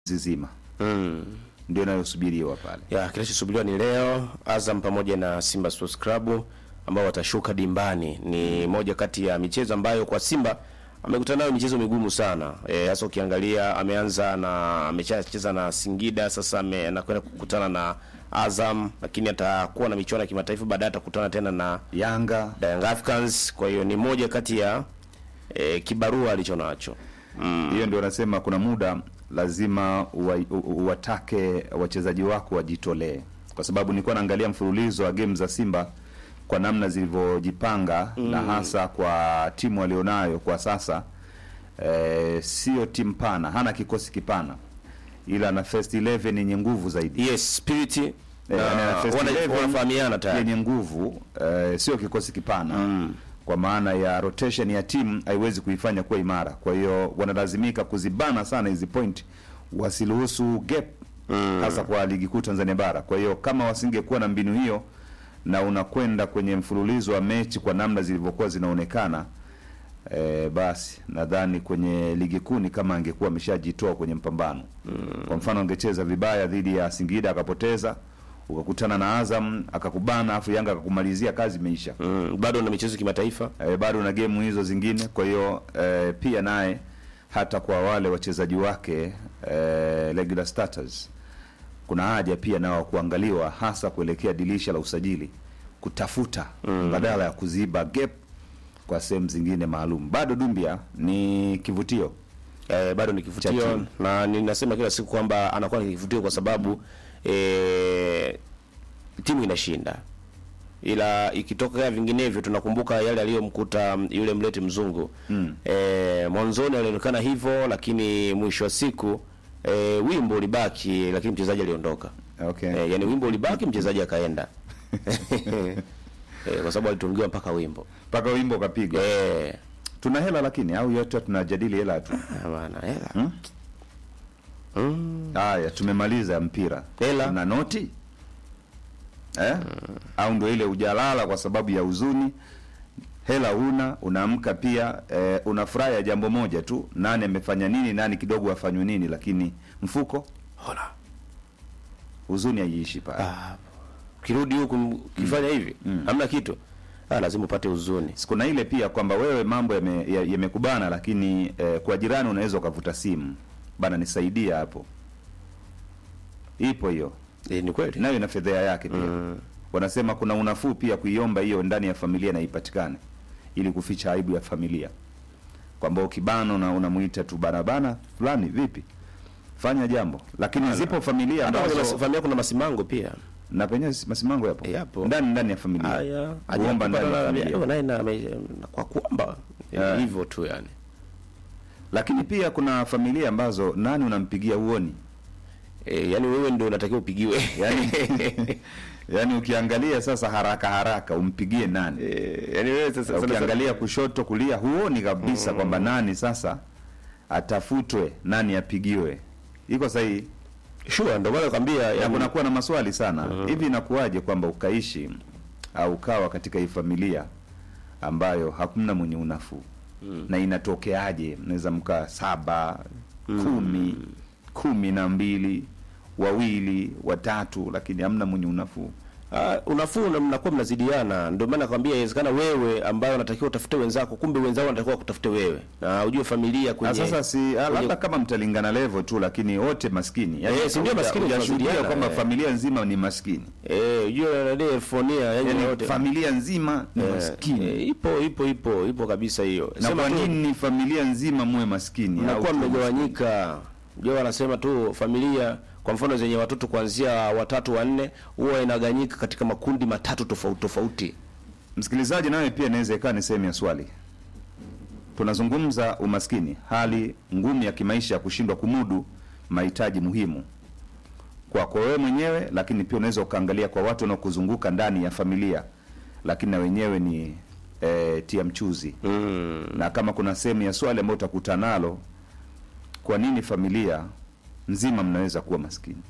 zima Mm. ndio inayosubiriwa pale. Ya, kinachosubiriwa ni leo Azam pamoja na Simba Sports Club ambao watashuka dimbani. Ni moja kati ya michezo ambayo kwa Simba amekutana nayo michezo migumu sana. Eh, hasa ukiangalia ameanza na ameshacheza na Singida, sasa ame- anakwenda kukutana na Azam, lakini atakuwa na michuano ya kimataifa baadaye atakutana tena na Yanga Young Africans. Kwa hiyo ni moja kati ya eh, kibarua alicho nacho. hiyo ndio nasema kuna muda lazima uwa- u- u- uwatake wachezaji wako wajitolee, kwa sababu nilikuwa naangalia mfululizo wa game za Simba kwa namna zilivyojipanga na hasa kwa timu walionayo kwa sasa. Eh, sio timu pana, hana kikosi kipana, ila na first 11 yenye nguvu zaidi Yes, spirit na yani na first wana- 11 wanafahamiana tayari. yenye nguvu eh, sio kikosi kipana kwa maana ya rotation ya timu haiwezi kuifanya kuwa imara. Kwa hiyo wanalazimika kuzibana sana hizi point, wasiruhusu gap hasa kwa ligi kuu Tanzania bara. Kwa hiyo kama wasingekuwa na mbinu hiyo na unakwenda kwenye mfululizo wa mechi kwa namna zilivyokuwa zinaonekana E, basi nadhani kwenye ligi kuu ni kama angekuwa ameshajitoa kwenye mpambano. Kwa mfano angecheza vibaya dhidi ya Singida akapoteza, ukakutana na Azam akakubana, afu Yanga akakumalizia, kazi imeisha. Mm, bado na michezo kimataifa. E, bado na gemu hizo zingine. Kwa hiyo e, pia naye hata kwa wale wachezaji wake e, regular starters kuna haja pia nao kuangaliwa, hasa kuelekea dirisha la usajili, kutafuta badala ya kuziba gap kwa sehemu zingine maalum. Bado Dumbia ni kivutio Eh, bado ni Cha kivutio timu. na ninasema kila siku kwamba anakuwa ni kivutio kwa sababu eh, timu inashinda, ila ikitokea vinginevyo, tunakumbuka yale aliyomkuta mm, yule mlete mzungu Mm. eh, mwanzoni alionekana hivyo, lakini mwisho wa siku eh, wimbo ulibaki, lakini mchezaji aliondoka. okay. Eh, yani wimbo ulibaki, mchezaji akaenda eh, kwa sababu alitungiwa mpaka wimbo mpaka wimbo ukapigwa. eh, Tuna hela lakini, au yote tunajadili hela tu. bana hela Hmm? mm. Haya, tumemaliza mpira. Hela. Tuna noti eh? Au ndio ile ujalala kwa sababu ya huzuni, hela huna, unaamka pia eh, unafurahi ya jambo moja tu, nani amefanya nini, nani kidogo afanywe nini, lakini mfuko Hola. huzuni haiishi pale. Ah, ukirudi huku m- ukifanya hivi hamna kitu ah, lazima upate huzuni Kuna ile pia kwamba wewe mambo yame- ya- yamekubana, lakini eh, kwa jirani unaweza ukavuta simu bana, nisaidia hapo. Ipo hiyo e, ni kweli nayo ina fedhea yake pia Mm. wanasema kuna unafuu pia kuiomba hiyo ndani ya familia na ipatikane ili kuficha aibu ya familia kwamba ukibano na unamuita tu barabana fulani vipi fanya jambo lakini zipo familia hata kwenye mas- ambazo familia kuna masimango pia na penyewe si- masimango yapo Yapo. ndani ndani ya familia haya kuomba ndani ya Ajapata- familia naye na- ame- na- kwa kuomba Eh. hivyo tu yani lakini pia kuna familia ambazo nani unampigia uoni e, yani wewe ndio unatakiwa upigiwe yani yani ukiangalia sasa haraka haraka umpigie nani e, yani wewe sasa sana- ukiangalia kushoto kulia huoni kabisa kwamba nani sasa atafutwe nani apigiwe iko sahihi sure ndio maana nakwambia ya yani kunakuwa na maswali sana hivi inakuwaje kwamba ukaishi au ukawa katika hii familia ambayo hakuna mwenye unafuu na inatokeaje mnaweza mkaa saba kumi kumi na mbili wawili watatu lakini hamna mwenye unafuu Uh, unafuu na mnakuwa mnazidiana, ndio maana nakwambia inawezekana wewe ambayo unatakiwa utafute wenzako, kumbe wenzao wanatakiwa kutafute wewe, na ujue familia Ah, kwenye sasa si ah, labda kama mtalingana level tu lakini wote maskini Eh, si ndio huja- maskini hujashuhudia tunasaidiana, kwamba eh. familia nzima ni maskini eh, ujue nani elfonia yani yani wote familia nzima ni Eh, maskini eh, ipo ipo ipo ipo kabisa hiyo. na Sema kwa tu, nini familia nzima muwe maskini au mnakuwa tu- mmegawanyika. Ndio wanasema tu familia kwa mfano zenye watoto kuanzia watatu wanne huwa inaganyika katika makundi matatu tofauti tofauti. msikilizaji nawe pia inaweza ikawa ni sehemu ya swali tunazungumza umaskini hali ngumu ya kimaisha ya kushindwa kumudu mahitaji muhimu kwako wewe mwenyewe lakini pia unaweza ukaangalia kwa watu wanaokuzunguka ndani ya familia lakini na wenyewe ni eh, tia mchuzi Mm. na kama kuna sehemu ya swali ambayo utakutana nalo kwa nini familia nzima mnaweza kuwa maskini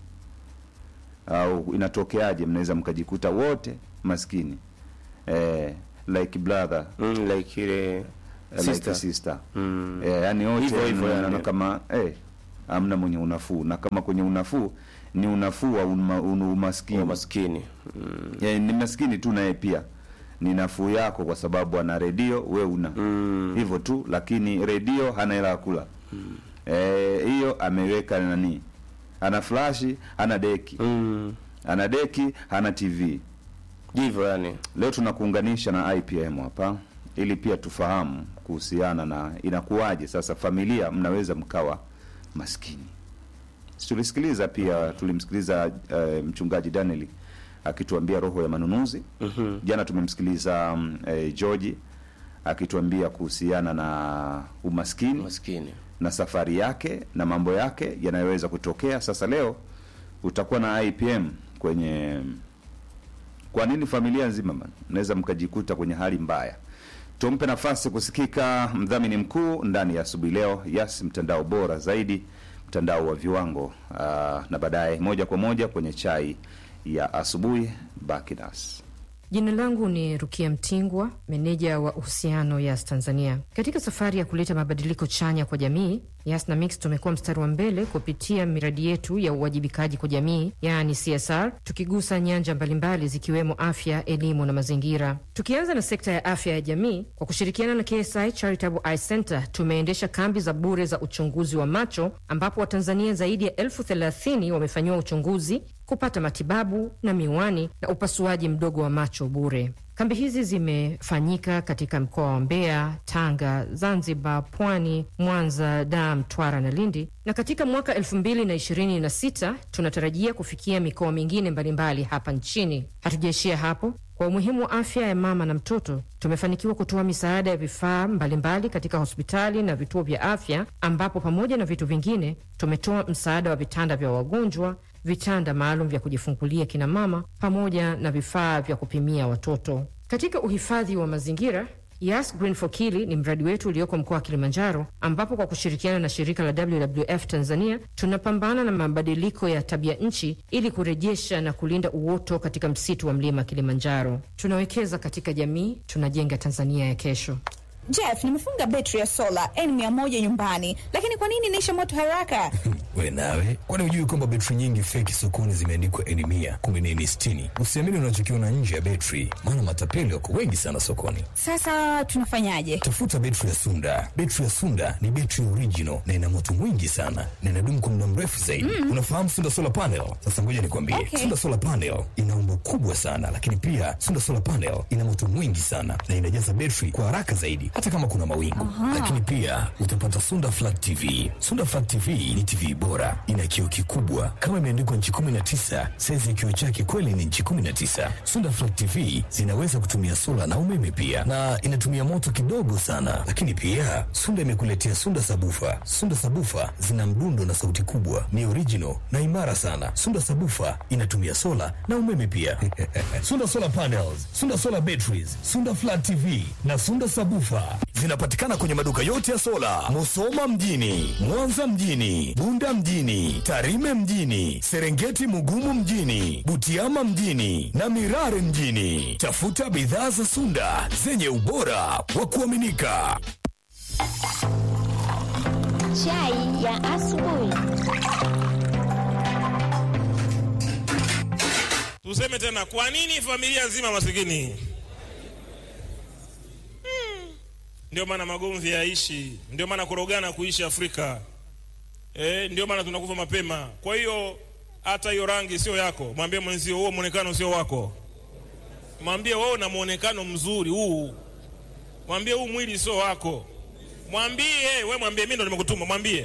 au inatokeaje mnaweza mkajikuta wote maskini eh, like brother Mm, like ile eh, like sister. sister Mm. eh, yani wote Hivyo hivyo mnaona yani. kama eh, hamna mwenye unafuu, na kama kwenye unafuu ni unafuu wa uma, una umaskini maskini mm. ya, ni maskini tu naye pia ni nafuu yako kwa sababu ana redio we una hivyo tu, lakini redio hana hela ya kula Eh, hiyo ameweka nani, ana flashi hana deki Mm. ana deki hana TV. Hivyo yani Leo tunakuunganisha na IPM hapa ili pia tufahamu kuhusiana na inakuwaje sasa familia mnaweza mkawa maskini. Si Tulisikiliza pia tulimsikiliza eh, mchungaji Daniel akituambia roho ya manunuzi. Jana tumemsikiliza mm, eh, George akituambia kuhusiana na umaskini maskini na safari yake na mambo yake yanayoweza kutokea. Sasa leo utakuwa na IPM kwenye kwa nini familia nzima man, mnaweza mkajikuta kwenye hali mbaya. Tumpe nafasi kusikika mdhamini mkuu ndani ya asubuhi leo, Yas, mtandao bora zaidi, mtandao wa viwango. Aa, na baadaye moja kwa moja kwenye chai ya asubuhi. Baki nasi. Jina langu ni Rukia Mtingwa, meneja wa uhusiano Yas Tanzania. Katika safari ya kuleta mabadiliko chanya kwa jamii, Yas na Mix tumekuwa mstari wa mbele kupitia miradi yetu ya uwajibikaji kwa jamii, yaani CSR, tukigusa nyanja mbalimbali zikiwemo afya, elimu na mazingira. Tukianza na sekta ya afya ya jamii, kwa kushirikiana na KSI Charitable Eye Center tumeendesha kambi za bure za uchunguzi wa macho, ambapo Watanzania zaidi ya elfu thelathini wamefanyiwa uchunguzi kupata matibabu na miwani na upasuaji mdogo wa macho bure. Kambi hizi zimefanyika katika mkoa wa Mbeya, Tanga, Zanzibar, Pwani, Mwanza, Dar, Mtwara na Lindi, na katika mwaka elfu mbili na ishirini na sita tunatarajia kufikia mikoa mingine mbalimbali hapa nchini. Hatujaishia hapo. Kwa umuhimu wa afya ya mama na mtoto, tumefanikiwa kutoa misaada ya vifaa mbalimbali katika hospitali na vituo vya afya, ambapo pamoja na vitu vingine tumetoa msaada wa vitanda vya wagonjwa, vitanda maalum vya kujifungulia kina mama, pamoja na vifaa vya kupimia watoto. Katika uhifadhi wa mazingira Yas Green for Kili ni mradi wetu ulioko mkoa wa Kilimanjaro, ambapo kwa kushirikiana na shirika la WWF Tanzania tunapambana na mabadiliko ya tabia nchi ili kurejesha na kulinda uoto katika msitu wa mlima Kilimanjaro. Tunawekeza katika jamii, tunajenga Tanzania ya kesho. Jeff, nimefunga betri ya sola N100 nyumbani, lakini kwa nini inaisha moto haraka? We nawe, kwani hujui kwamba betri nyingi feki sokoni zimeandikwa N mia kumbe ni N sitini? Usiamini unachokiona nje ya betri, maana matapeli wako wengi sana sokoni. Sasa tunafanyaje? Tafuta betri ya Sunda. Betri ya Sunda ni betri original na ina moto mwingi sana na inadumu kwa muda mrefu zaidi. Unafahamu Sunda solar panel? Sasa ngoja nikwambie, Okay. Sunda solar panel ina umbo kubwa sana, lakini pia Sunda solar panel ina moto mwingi sana na inajaza betri kwa haraka zaidi, hata kama kuna mawingu. Lakini pia utapata Sunda flat TV. Sunda flat TV ni TV bora, ina kioo kikubwa kama imeandikwa nchi 19. Saizi ya kioo chake kweli ni nchi 19. Sunda flat TV zinaweza kutumia sola na umeme pia, na inatumia moto kidogo sana. Lakini pia Sunda imekuletea Sunda sabufa. Sunda sabufa zina mdundo na sauti kubwa, ni original na imara sana. Sunda sabufa inatumia sola na umeme pia. Sunda solar panels, Sunda solar batteries, Sunda flat TV na Sunda sabufa zinapatikana kwenye maduka yote ya sola, Musoma mjini, Mwanza mjini, Bunda mjini, Tarime mjini, Serengeti Mugumu mjini, Butiama mjini na Mirare mjini. Tafuta bidhaa za Sunda zenye ubora wa kuaminika. Chai ya asubuhi. Tuseme tena, kwa nini familia nzima masikini? Hmm. Ndio maana magomvi yaishi, ndio maana kurogana kuishi Afrika. Eh, ndio maana tunakufa mapema. Kwa hiyo hata hiyo rangi sio yako, mwambie mwenzio huo muonekano sio wako. Mwambie wewe una muonekano mzuri huu, mwambie huu mwili sio wako. Mwambie we, mwambie mimi ndo nimekutuma, mwambie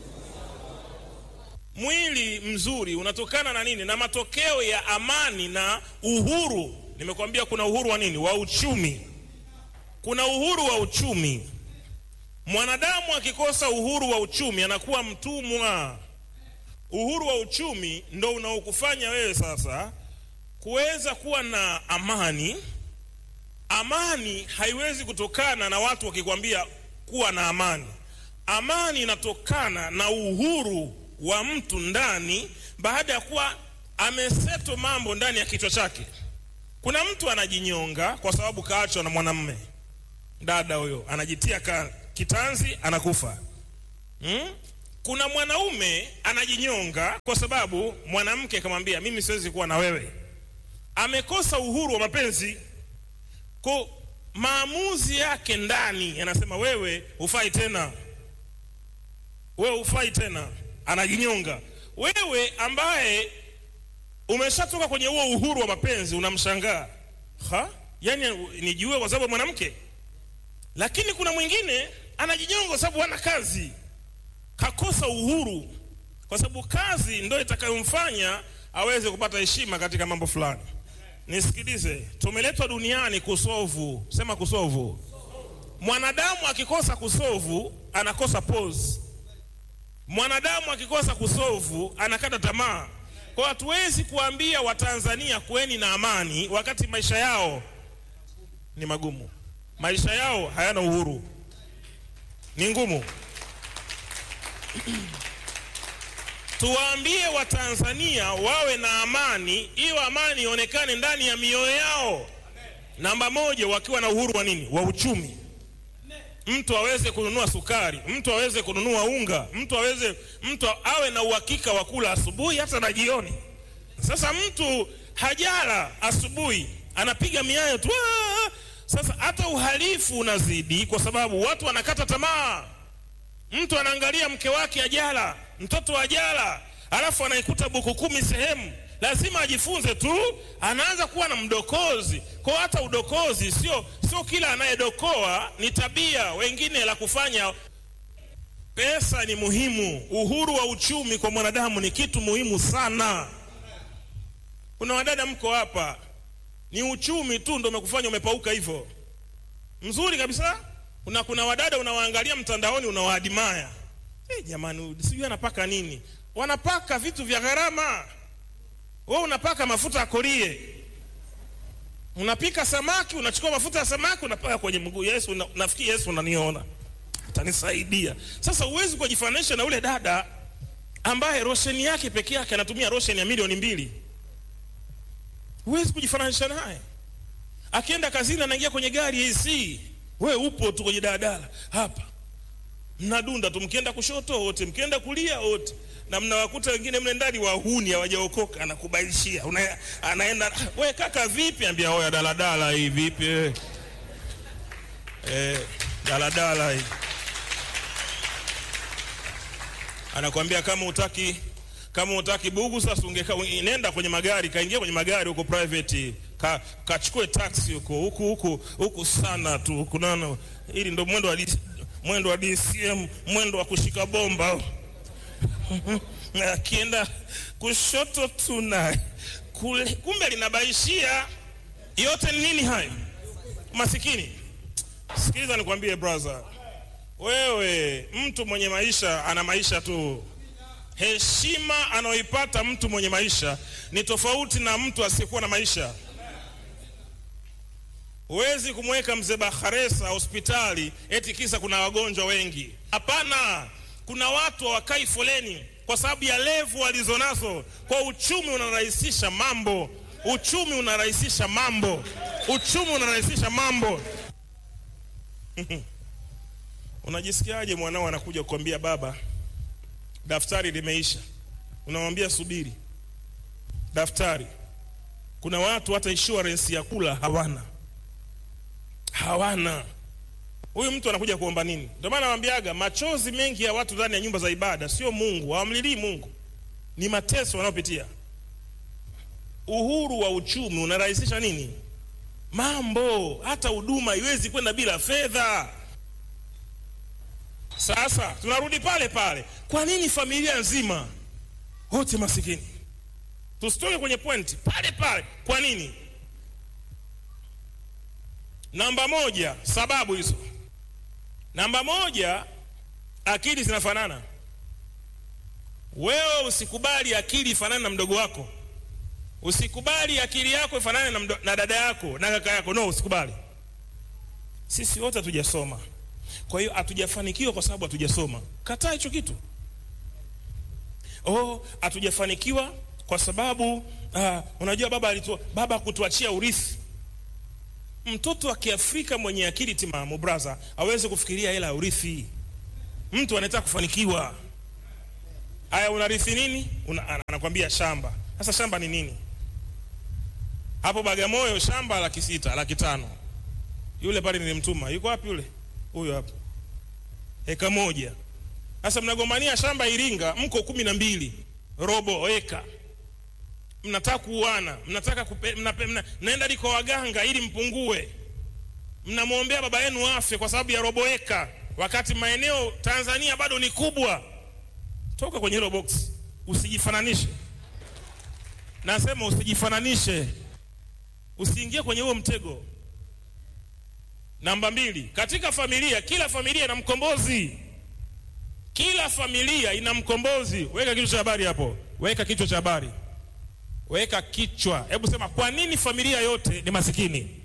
mwili mzuri unatokana na nini? Na matokeo ya amani na uhuru. Nimekwambia kuna uhuru wa nini? Wa uchumi. Kuna uhuru wa uchumi. Mwanadamu akikosa uhuru wa uchumi anakuwa mtumwa. Uhuru wa uchumi ndo unaokufanya wewe sasa kuweza kuwa na amani. Amani haiwezi kutokana na watu wakikwambia kuwa na amani. Amani inatokana na uhuru wa mtu ndani, baada ya kuwa ameseto mambo ndani ya kichwa chake. Kuna mtu anajinyonga kwa sababu kaachwa na mwanamme, dada huyo anajitia ka, kitanzi anakufa hmm? kuna mwanaume anajinyonga kwa sababu mwanamke akamwambia mimi siwezi kuwa na wewe amekosa uhuru wa mapenzi ko maamuzi yake ndani yanasema wewe hufai tena wewe hufai tena anajinyonga wewe ambaye umeshatoka kwenye huo uhuru wa mapenzi unamshangaa ha yani nijue kwa sababu ya mwanamke lakini kuna mwingine anajinyonga kwa sababu hana kazi kakosa uhuru kwa sababu kazi ndio itakayomfanya aweze kupata heshima katika mambo fulani nisikilize tumeletwa duniani kusovu sema kusovu mwanadamu akikosa kusovu anakosa pose mwanadamu akikosa kusovu anakata tamaa kwa hatuwezi kuambia watanzania kuweni na amani wakati maisha yao ni magumu maisha yao hayana uhuru ni ngumu tuwaambie watanzania wawe na amani hiyo amani ionekane ndani ya mioyo yao namba moja wakiwa na uhuru wa nini wa uchumi mtu aweze kununua sukari mtu aweze kununua unga mtu aweze mtu awe na uhakika wa kula asubuhi hata na jioni sasa mtu hajala asubuhi anapiga miayo tu "Ah!" sasa hata uhalifu unazidi kwa sababu watu wanakata tamaa mtu anaangalia mke wake ajala mtoto ajala alafu anaikuta buku kumi sehemu lazima ajifunze tu anaanza kuwa na mdokozi kwa hata udokozi sio sio kila anayedokoa ni tabia wengine la kufanya pesa ni muhimu uhuru wa uchumi kwa mwanadamu ni kitu muhimu sana kuna wadada mko hapa ni uchumi tu ndo umekufanya umepauka hivyo mzuri kabisa kuna kuna wadada unawaangalia mtandaoni unawaadimaya hey, jamani sijui anapaka nini wanapaka vitu vya gharama we unapaka mafuta ya korie unapika samaki unachukua mafuta ya samaki unapaka kwenye mguu yesu una, nafikiri yesu unaniona atanisaidia sasa huwezi kujifananisha na ule dada ambaye rosheni yake peke yake anatumia rosheni ya milioni mbili huwezi kujifananisha naye akienda kazini anaingia kwenye gari AC we upo tu kwenye daladala hapa mnadunda tu mkienda kushoto wote mkienda kulia wote na mnawakuta wengine mle ndani wahuni hawajaokoka anakubailishia Una, anaenda we kaka vipi ambia oya daladala hii vipi eh, eh daladala hii anakwambia kama utaki kama utaki bugu sasa ungeka nenda kwenye magari kaingia kwenye magari huko private ka kachukue taxi huko huku huku huku sana tu huku nano ili ndo mwendo wa D- mwendo wa DCM mwendo wa kushika bomba akienda kushoto tuna kule kumbe linabaishia yote ni nini hayo masikini sikiliza nikwambie brother wewe mtu mwenye maisha ana maisha tu heshima anayoipata mtu mwenye maisha ni tofauti na mtu asiyekuwa na maisha huwezi kumweka mzee Bakharesa hospitali eti kisa kuna wagonjwa wengi. Hapana, kuna watu hawakai foleni kwa sababu ya levu walizonazo. Kwa uchumi unarahisisha mambo, uchumi unarahisisha mambo, uchumi unarahisisha mambo. Unajisikiaje mwanao anakuja kukwambia baba, daftari limeisha? Unamwambia subiri daftari. Kuna watu hata insurance ya kula hawana hawana. Huyu mtu anakuja kuomba nini? Ndio maana nawaambiaga machozi mengi ya watu ndani ya nyumba za ibada sio Mungu, hawamlilii Mungu, ni mateso wanayopitia. Uhuru wa uchumi unarahisisha nini? Mambo, hata huduma haiwezi kwenda bila fedha. Sasa tunarudi pale pale, kwa nini familia nzima wote masikini? Tusitoke kwenye pointi pale pale, kwa nini? Namba moja, sababu hizo. Namba moja, akili zinafanana. Wewe usikubali akili ifanane na mdogo wako, usikubali akili yako ifanane na, mdo, na dada yako na kaka yako. No, usikubali. Sisi wote hatujasoma, kwa hiyo hatujafanikiwa kwa sababu hatujasoma. Kataa hicho kitu. Oh, hatujafanikiwa kwa sababu uh, unajua baba alitua, baba kutuachia urithi mtoto wa kiafrika mwenye akili timamu braza aweze kufikiria hela ya urithi mtu anataka kufanikiwa Aya, unarithi nini? Una, ana- anakwambia shamba. Sasa shamba ni nini? Hapo Bagamoyo shamba laki sita, laki tano. Yule pale nilimtuma, yuko wapi yule? Huyo hapo, eka moja. Sasa mnagombania shamba Iringa, mko kumi na mbili, robo eka mnataka kuuana, mnataka kupe, mnape, mna, mnaenda liko waganga ili mpungue, mnamwombea baba yenu afe kwa sababu ya robo eka, wakati maeneo Tanzania bado ni kubwa. Toka kwenye hilo box, usijifananishe. Nasema usijifananishe, usiingie kwenye huo mtego. Namba mbili, katika familia, kila familia ina mkombozi. Kila familia ina mkombozi. Weka kichwa cha habari hapo, weka kichwa cha habari weka kichwa. Hebu sema, kwa nini familia yote ni masikini?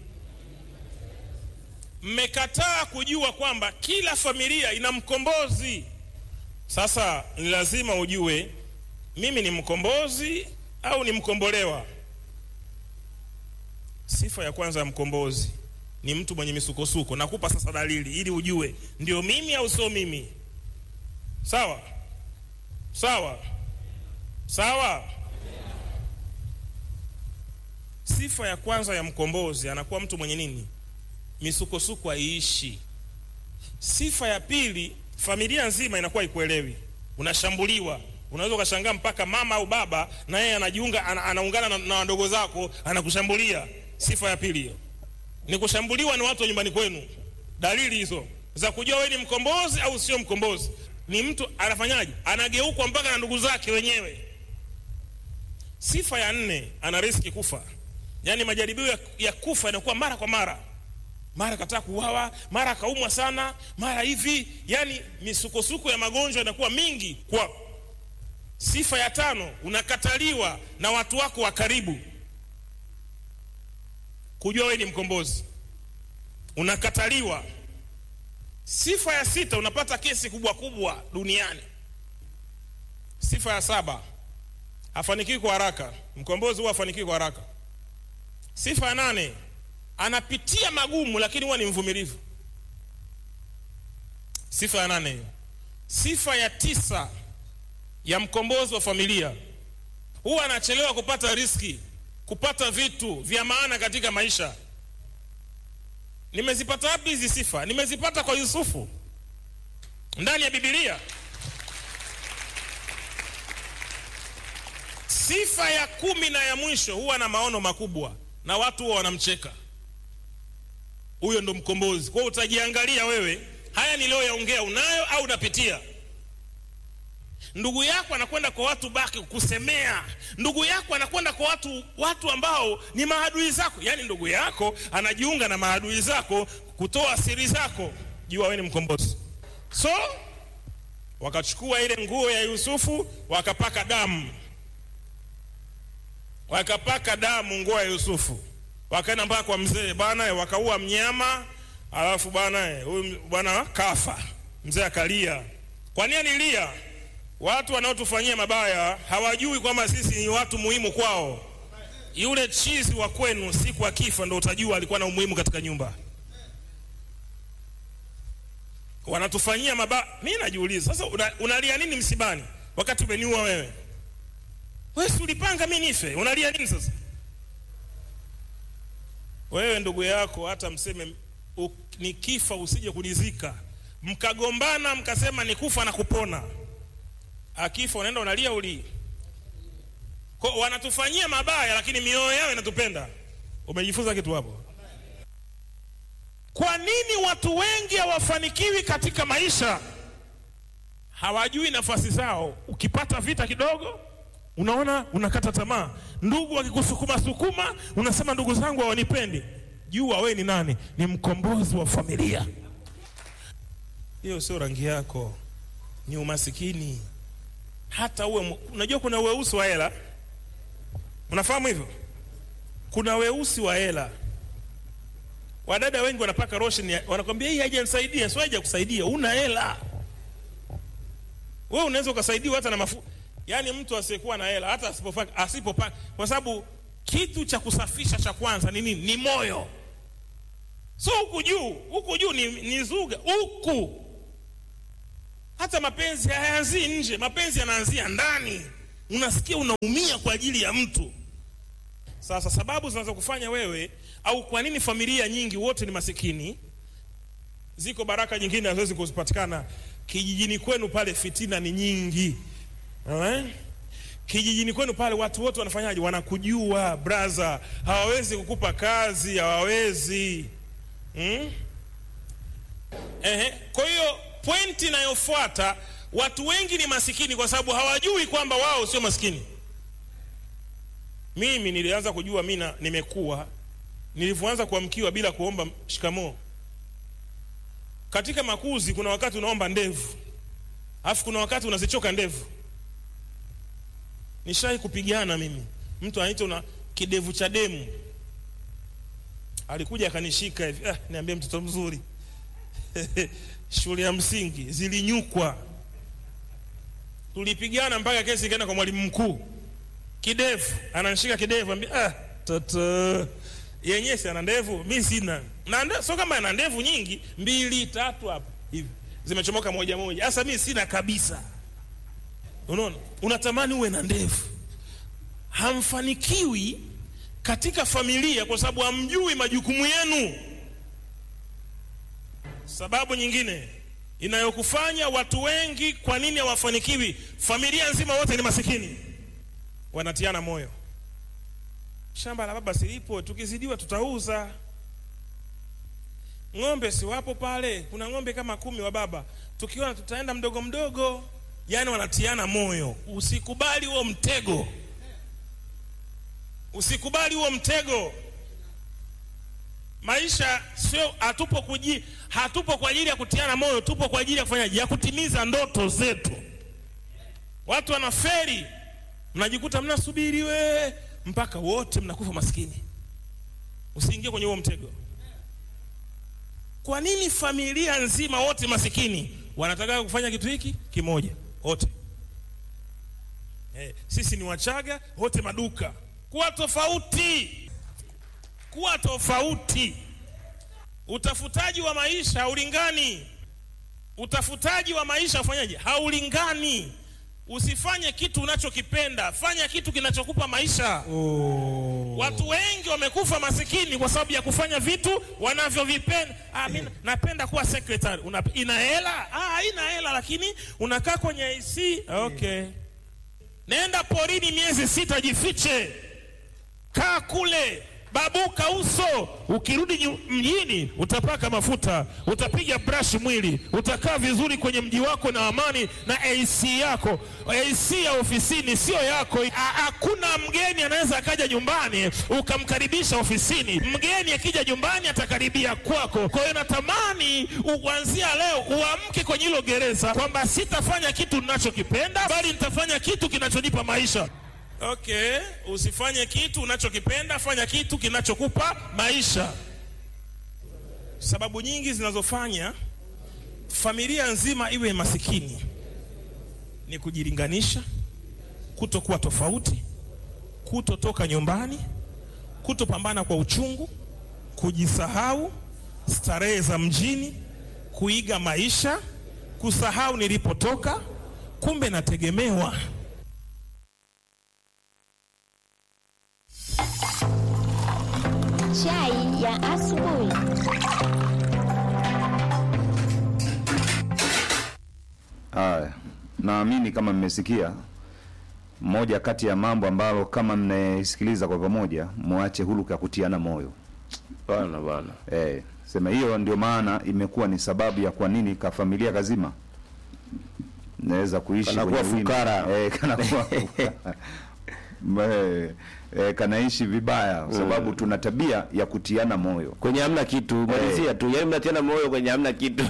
Mmekataa kujua kwamba kila familia ina mkombozi. Sasa ni lazima ujue mimi ni mkombozi au ni mkombolewa. Sifa ya kwanza ya mkombozi ni mtu mwenye misukosuko. Nakupa sasa dalili ili ujue ndio mimi au sio mimi. Sawa sawa sawa. Sifa ya kwanza ya mkombozi anakuwa mtu mwenye nini? Misukosuko haiishi. Sifa ya pili, familia nzima inakuwa ikuelewi, unashambuliwa. Unaweza ukashangaa mpaka mama au baba na yeye anajiunga ana, anaungana na, na wadogo zako anakushambulia. Sifa ya pili hiyo ni kushambuliwa na watu wa nyumbani kwenu. Dalili hizo za kujua wewe ni mkombozi au sio mkombozi, ni mtu anafanyaje? Anageukwa mpaka na ndugu zake wenyewe. Sifa ya nne, ana riski kufa, yaani majaribio ya, ya kufa yanakuwa mara kwa mara, mara kataka kuuawa, mara akaumwa sana, mara hivi, yaani misukosuko ya magonjwa inakuwa mingi kwa. Sifa ya tano, unakataliwa na watu wako wa karibu. Kujua wewe ni mkombozi, unakataliwa. Sifa ya sita, unapata kesi kubwa kubwa duniani. Sifa ya saba, hafanikiwi kwa haraka. Mkombozi huwa hafanikiwi kwa haraka. Sifa ya nane, anapitia magumu lakini huwa ni mvumilivu. Sifa ya nane hiyo. Sifa ya tisa ya mkombozi wa familia, huwa anachelewa kupata riski, kupata vitu vya maana katika maisha. Nimezipata wapi hizi sifa? Nimezipata kwa Yusufu ndani ya Biblia. Sifa ya kumi na ya mwisho huwa na maono makubwa na watu huwa wanamcheka. Huyo ndo mkombozi. Kwa hiyo utajiangalia wewe, haya niliyoyaongea unayo au unapitia? Ndugu yako anakwenda kwa watu baki kukusemea, ndugu yako anakwenda kwa watu watu ambao ni maadui zako, yaani ndugu yako anajiunga na maadui zako kutoa siri zako. Jua wewe ni mkombozi. So wakachukua ile nguo ya Yusufu wakapaka damu wakapaka damu nguo ya Yusufu, wakaenda mpaka kwa mzee bwana, wakaua mnyama, alafu bwana huyu bwana kafa. Mzee akalia. Kwa nini alilia? Watu wanaotufanyia mabaya hawajui kwamba sisi ni watu muhimu kwao. Yule chizi wa kwenu siku akifa ndo utajua alikuwa na umuhimu katika nyumba. Wanatufanyia mabaya. Mimi najiuliza sasa, una, unalia nini msibani wakati umeniua wewe? Wewe si ulipanga mimi nife, unalia nini sasa? Wewe ndugu yako hata mseme u, nikifa usije kunizika, mkagombana mkasema nikufa na kupona, akifa unaenda unalia uli kwa wanatufanyia mabaya, lakini mioyo yao inatupenda. Umejifunza kitu hapo? Kwa nini watu wengi hawafanikiwi katika maisha? Hawajui nafasi zao. Ukipata vita kidogo unaona unakata tamaa. Ndugu wakikusukuma sukuma, unasema ndugu zangu hawanipendi. Jua wewe ni nani? Ni mkombozi wa familia. Hiyo sio rangi yako, ni umasikini. Hata uwe, unajua kuna weusi wa hela, unafahamu hivyo? Kuna weusi wa hela. Wadada wengi wanapaka lotion, wanakwambia hii haijanisaidia. Sio haijakusaidia, una hela wewe, unaweza ukasaidiwa hata na mafuta Yaani mtu asiyekuwa na hela hata asipopaka asipopaka, kwa sababu kitu cha kusafisha cha kwanza ni nini? Ni moyo. So huku juu, huku juu ni, ni zuga huku. hata mapenzi hayaanzii nje mapenzi yanaanzia ndani unasikia unaumia kwa ajili ya mtu sasa sababu zinazokufanya wewe au kwa nini familia nyingi wote ni masikini ziko baraka nyingine haziwezi kuzipatikana kijijini kwenu pale fitina ni nyingi Alright? kijijini kwenu pale watu wote wanafanyaje wanakujua braza hawawezi kukupa kazi hawawezi hmm? Ehe. kwa hiyo pointi inayofuata watu wengi ni masikini kwa sababu hawajui kwamba wao sio masikini mimi nilianza kujua mi na- nimekuwa nilivyoanza kuamkiwa bila kuomba shikamoo katika makuzi kuna wakati unaomba ndevu alafu kuna wakati unazichoka ndevu nishai kupigana mimi mtu anaitwa na kidevu cha demu alikuja akanishika hivi ah, niambie mtoto mzuri shule ya msingi zilinyukwa tulipigana mpaka kesi ikaenda kwa mwalimu mkuu kidevu ananishika kidevu ambia ah, toto yenyewe si ana ndevu mi sina na nde, so kama ana ndevu nyingi mbili tatu hapo hivi zimechomoka moja moja sasa mi sina kabisa unaona unatamani uwe na ndevu hamfanikiwi katika familia kwa sababu hamjui majukumu yenu sababu nyingine inayokufanya watu wengi kwa nini hawafanikiwi familia nzima wote ni masikini wanatiana moyo shamba la baba silipo tukizidiwa tutauza ng'ombe si wapo pale kuna ng'ombe kama kumi wa baba tukiona tutaenda mdogo mdogo yaani wanatiana moyo usikubali huo mtego usikubali huo mtego maisha sio hatupo kuji hatupo kwa ajili ya kutiana moyo tupo kwa ajili ya kufanyaje ya kutimiza ndoto zetu watu wanaferi mnajikuta mnasubiri we mpaka wote mnakufa maskini usiingie kwenye huo mtego kwa nini familia nzima wote masikini wanataka kufanya kitu hiki kimoja wote eh, sisi ni wachaga wote maduka kuwa tofauti kuwa tofauti utafutaji wa maisha haulingani utafutaji wa maisha ufanyaje haulingani usifanye kitu unachokipenda fanya kitu kinachokupa maisha oh. watu wengi wamekufa masikini kwa sababu ya kufanya vitu wanavyovipenda ah, mi napenda kuwa secretary Una, ina hela ah, haina hela lakini unakaa kwenye AC okay nenda porini miezi sita jifiche kaa kule babuka uso ukirudi nyu- mjini utapaka mafuta utapiga brush mwili utakaa vizuri kwenye mji wako na amani na ac yako ac ya ofisini sio yako Ha- hakuna mgeni anaweza akaja nyumbani ukamkaribisha ofisini mgeni akija nyumbani atakaribia kwako kwa hiyo natamani u- kuanzia leo uamke kwenye hilo gereza kwamba sitafanya kitu ninachokipenda bali nitafanya kitu kinachonipa maisha okay usifanye kitu unachokipenda fanya kitu kinachokupa maisha sababu nyingi zinazofanya familia nzima iwe masikini ni kujilinganisha kutokuwa tofauti kutotoka nyumbani kutopambana kwa uchungu kujisahau starehe za mjini kuiga maisha kusahau nilipotoka kumbe nategemewa Chai ya asubuhi. Haya, naamini kama mmesikia moja kati ya mambo ambalo kama mnaisikiliza kwa pamoja, mwache huluka ya kutiana moyo. bana bana Eh, sema hiyo ndio maana imekuwa ni sababu ya kwa nini ka familia kazima naweza kuishi Kanakuwa kwenye wimbi. fukara. eh, kanakuwa fukara. eh, eh, kanaishi vibaya kwa sababu tuna tabia ya kutiana moyo. kwenye hamna kitu malizia tu yaani mnatiana moyo kwenye hamna kitu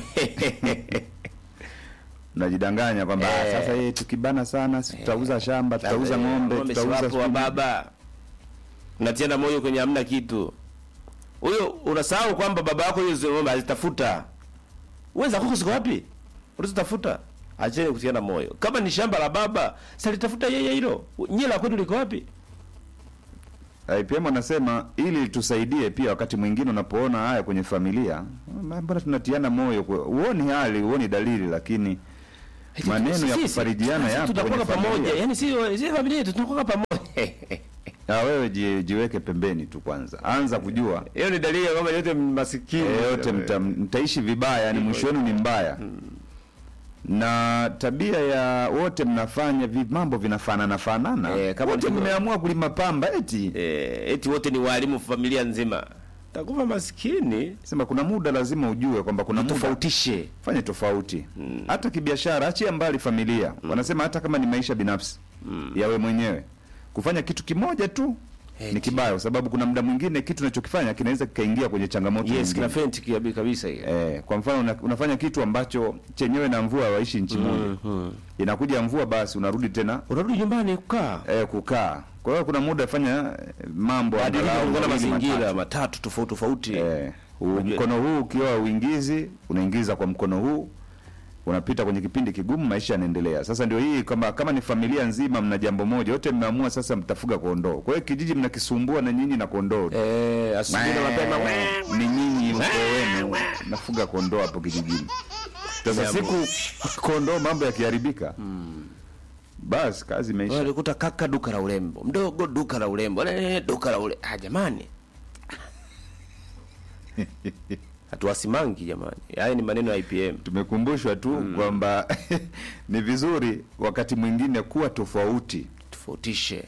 Najidanganya kwamba Eh. ah, sasa eh, tukibana sana si tutauza shamba, tutauza ng'ombe, Ng'ombe si tutauza wapo wa sijui- baba mnatiana moyo kwenye hamna kitu huyo unasahau kwamba baba yako hiyo hizo ng'ombe azitafuta uweza kwako ziko wapi ulizitafuta acheni kutiana moyo kama ni shamba la baba salitafuta yeye hilo nyie la kwetu liko wapi IPM anasema ili tusaidie pia wakati mwingine unapoona haya kwenye familia, mbona tunatiana moyo, kwa- huoni hali, huoni dalili, lakini maneno ya Sisi- kufarijiana sisi yapo tunakuwa kwenye pamoja familia. yani si si familia yetu tunakuwa pamoja Ah, wewe ji- jiweke pembeni tu kwanza, anza kujua hiyo ni dalili ya kwamba yote masikini Eh, yote mta, mtaishi vibaya, yani mwisho wenu ni mbaya na tabia ya wote mnafanya vi, mambo vinafanana fanana Eh, kama wote ndivyo. mmeamua kulima pamba eti eh, eti wote ni walimu familia nzima takuwa maskini sema kuna muda lazima ujue kwamba kuna muda tofautishe fanye tofauti hata kibiashara, achia mbali familia. Wanasema hata kama ni maisha binafsi yawe mwenyewe, kufanya kitu kimoja tu ni Eti. kibaya, kwa sababu kuna muda mwingine kitu unachokifanya kinaweza kikaingia kwenye changamoto yes nyingine. kina fenti kiabi kabisa hiyo Eh, kwa mfano una, unafanya kitu ambacho chenyewe na mvua waishi nchi moja inakuja mvua, basi unarudi tena unarudi nyumbani kukaa eh, kukaa. Kwa hiyo kuna muda fanya eh, mambo badilika angalau kulingana na mawili, mazingira matatu. matatu tofauti tofauti Eh, u- mkono huu ukiwa uingizi unaingiza kwa mkono huu unapita kwenye kipindi kigumu, maisha yanaendelea. Sasa ndio hii kama kama ni familia nzima, mna jambo moja, wote mmeamua sasa mtafuga kondoo. Kwa hiyo kijiji mnakisumbua na nyinyi na kondoo eh asubuhi na mapema ni nyinyi ukoo wenu nafuga kondoo hapo kijijini. Sasa siku kondoo mambo yakiharibika, basi kazi imeisha. walikuta kaka duka la urembo mdogo duka la urembo eh, duka la ure ah jamani hatuwasimangi jamani haya ni maneno ya IPM Tumekumbushwa tu kwamba ni vizuri wakati mwingine kuwa tofauti tofautishe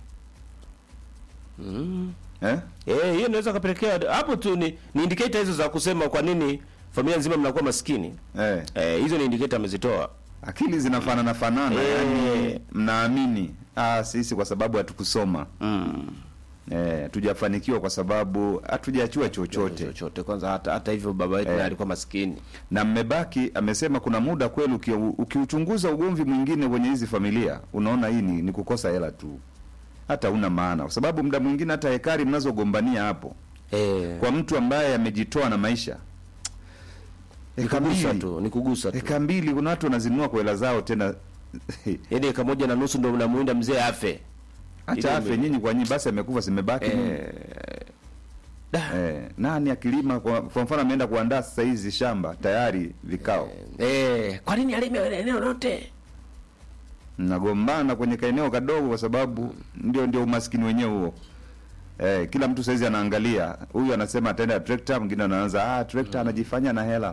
eh? eh hiyo inaweza kapelekea hapo tu ni, ni indicator hizo za kusema kwa nini familia nzima mnakuwa maskini Eh. eh hizo ni indicator amezitoa akili zinafanana fanana Eh. yani mnaamini ah, sisi kwa sababu hatukusoma eh, hatujafanikiwa kwa sababu hatujachua chochote chochote kwanza hata hata hivyo baba yetu Eh. naye alikuwa maskini na mmebaki amesema kuna muda kweli uki- ukiuchunguza ugomvi mwingine kwenye hizi familia unaona hii ni, ni kukosa hela tu hata una maana kwa sababu muda mwingine hata hekari mnazogombania hapo eh kwa mtu ambaye amejitoa na maisha ni eka kugusa mbili tu ni kugusa tu eka mbili kuna watu wanazinunua kwa hela zao tena yaani eka moja na nusu ndio mnamuinda mzee afe Ile hata afe ime- nyinyi kwa nyinyi basi amekufa simebaki nini? eh da. Eh, nani akilima kwa, kwa mfano ameenda kuandaa sasa hizi shamba tayari vikao Eh, kwa nini alime eneo lote? mnagombana kwenye kaeneo kadogo kwa sababu ndio ndio umaskini wenyewe huo eh, kila mtu saizi anaangalia huyu anasema ataenda trekta mwingine anaanza ah trekta anajifanya na hela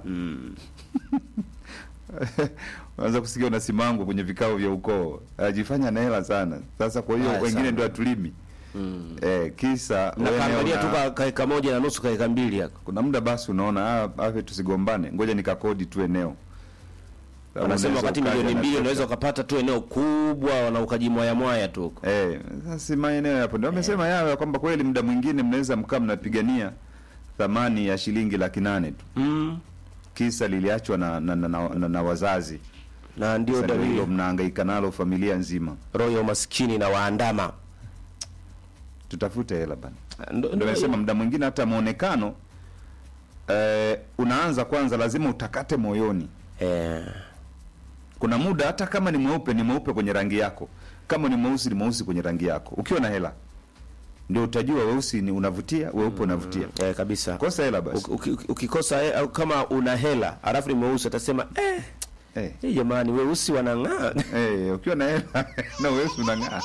Unaweza kusikia unasimangwa kwenye vikao vya ukoo anajifanya na hela sana sasa kwa hiyo Haya wengine sana. ndio atulimi eh, kisa Na wewe kaangalia una- tu ka- kaeka moja na nusu kaeka mbili yako. kuna muda basi unaona ah, afe tusigombane ngoja nikakodi tu eneo Sababu Wanasema unaweza wakati ukaja milioni na mbili trekta. unaweza ukapata tu eneo kubwa na ukajimwaya mwaya tu huko. Eh, sasa maeneo yapo ndio wamesema yao ya kwamba kweli muda mwingine mnaweza mkaa mnapigania thamani ya shilingi laki nane tu Mm. kisa liliachwa na, na, na, na, na, na wazazi Na ndio Sasa ndio hilo dalili mnahangaika nalo familia nzima roho ya umaskini na waandama. tutafute hela bana Ndo- ndio ndo- nasema muda mwingine hata muonekano eh, unaanza kwanza lazima utakate moyoni Eh, kuna muda hata kama ni mweupe ni mweupe kwenye rangi yako kama ni mweusi ni mweusi kwenye rangi yako ukiwa na hela ndio utajua weusi ni unavutia weupe unavutia eh, kabisa. kosa hela basi Uki- uki- Ukikosa eh, au kama una hela alafu ni mweusi atasema eh, eh. eh jamani weusi wanang'aa. Eh, ukiwa na hela na weusi unang'aa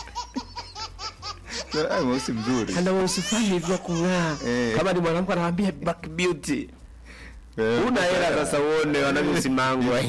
Eh, weusi mzuri Ana weusi fulani hivi wa kung'aa. Eh. Kama ni mwanamke anawaambia black beauty. Eh, Una hela sasa uone wanavyosimangwa.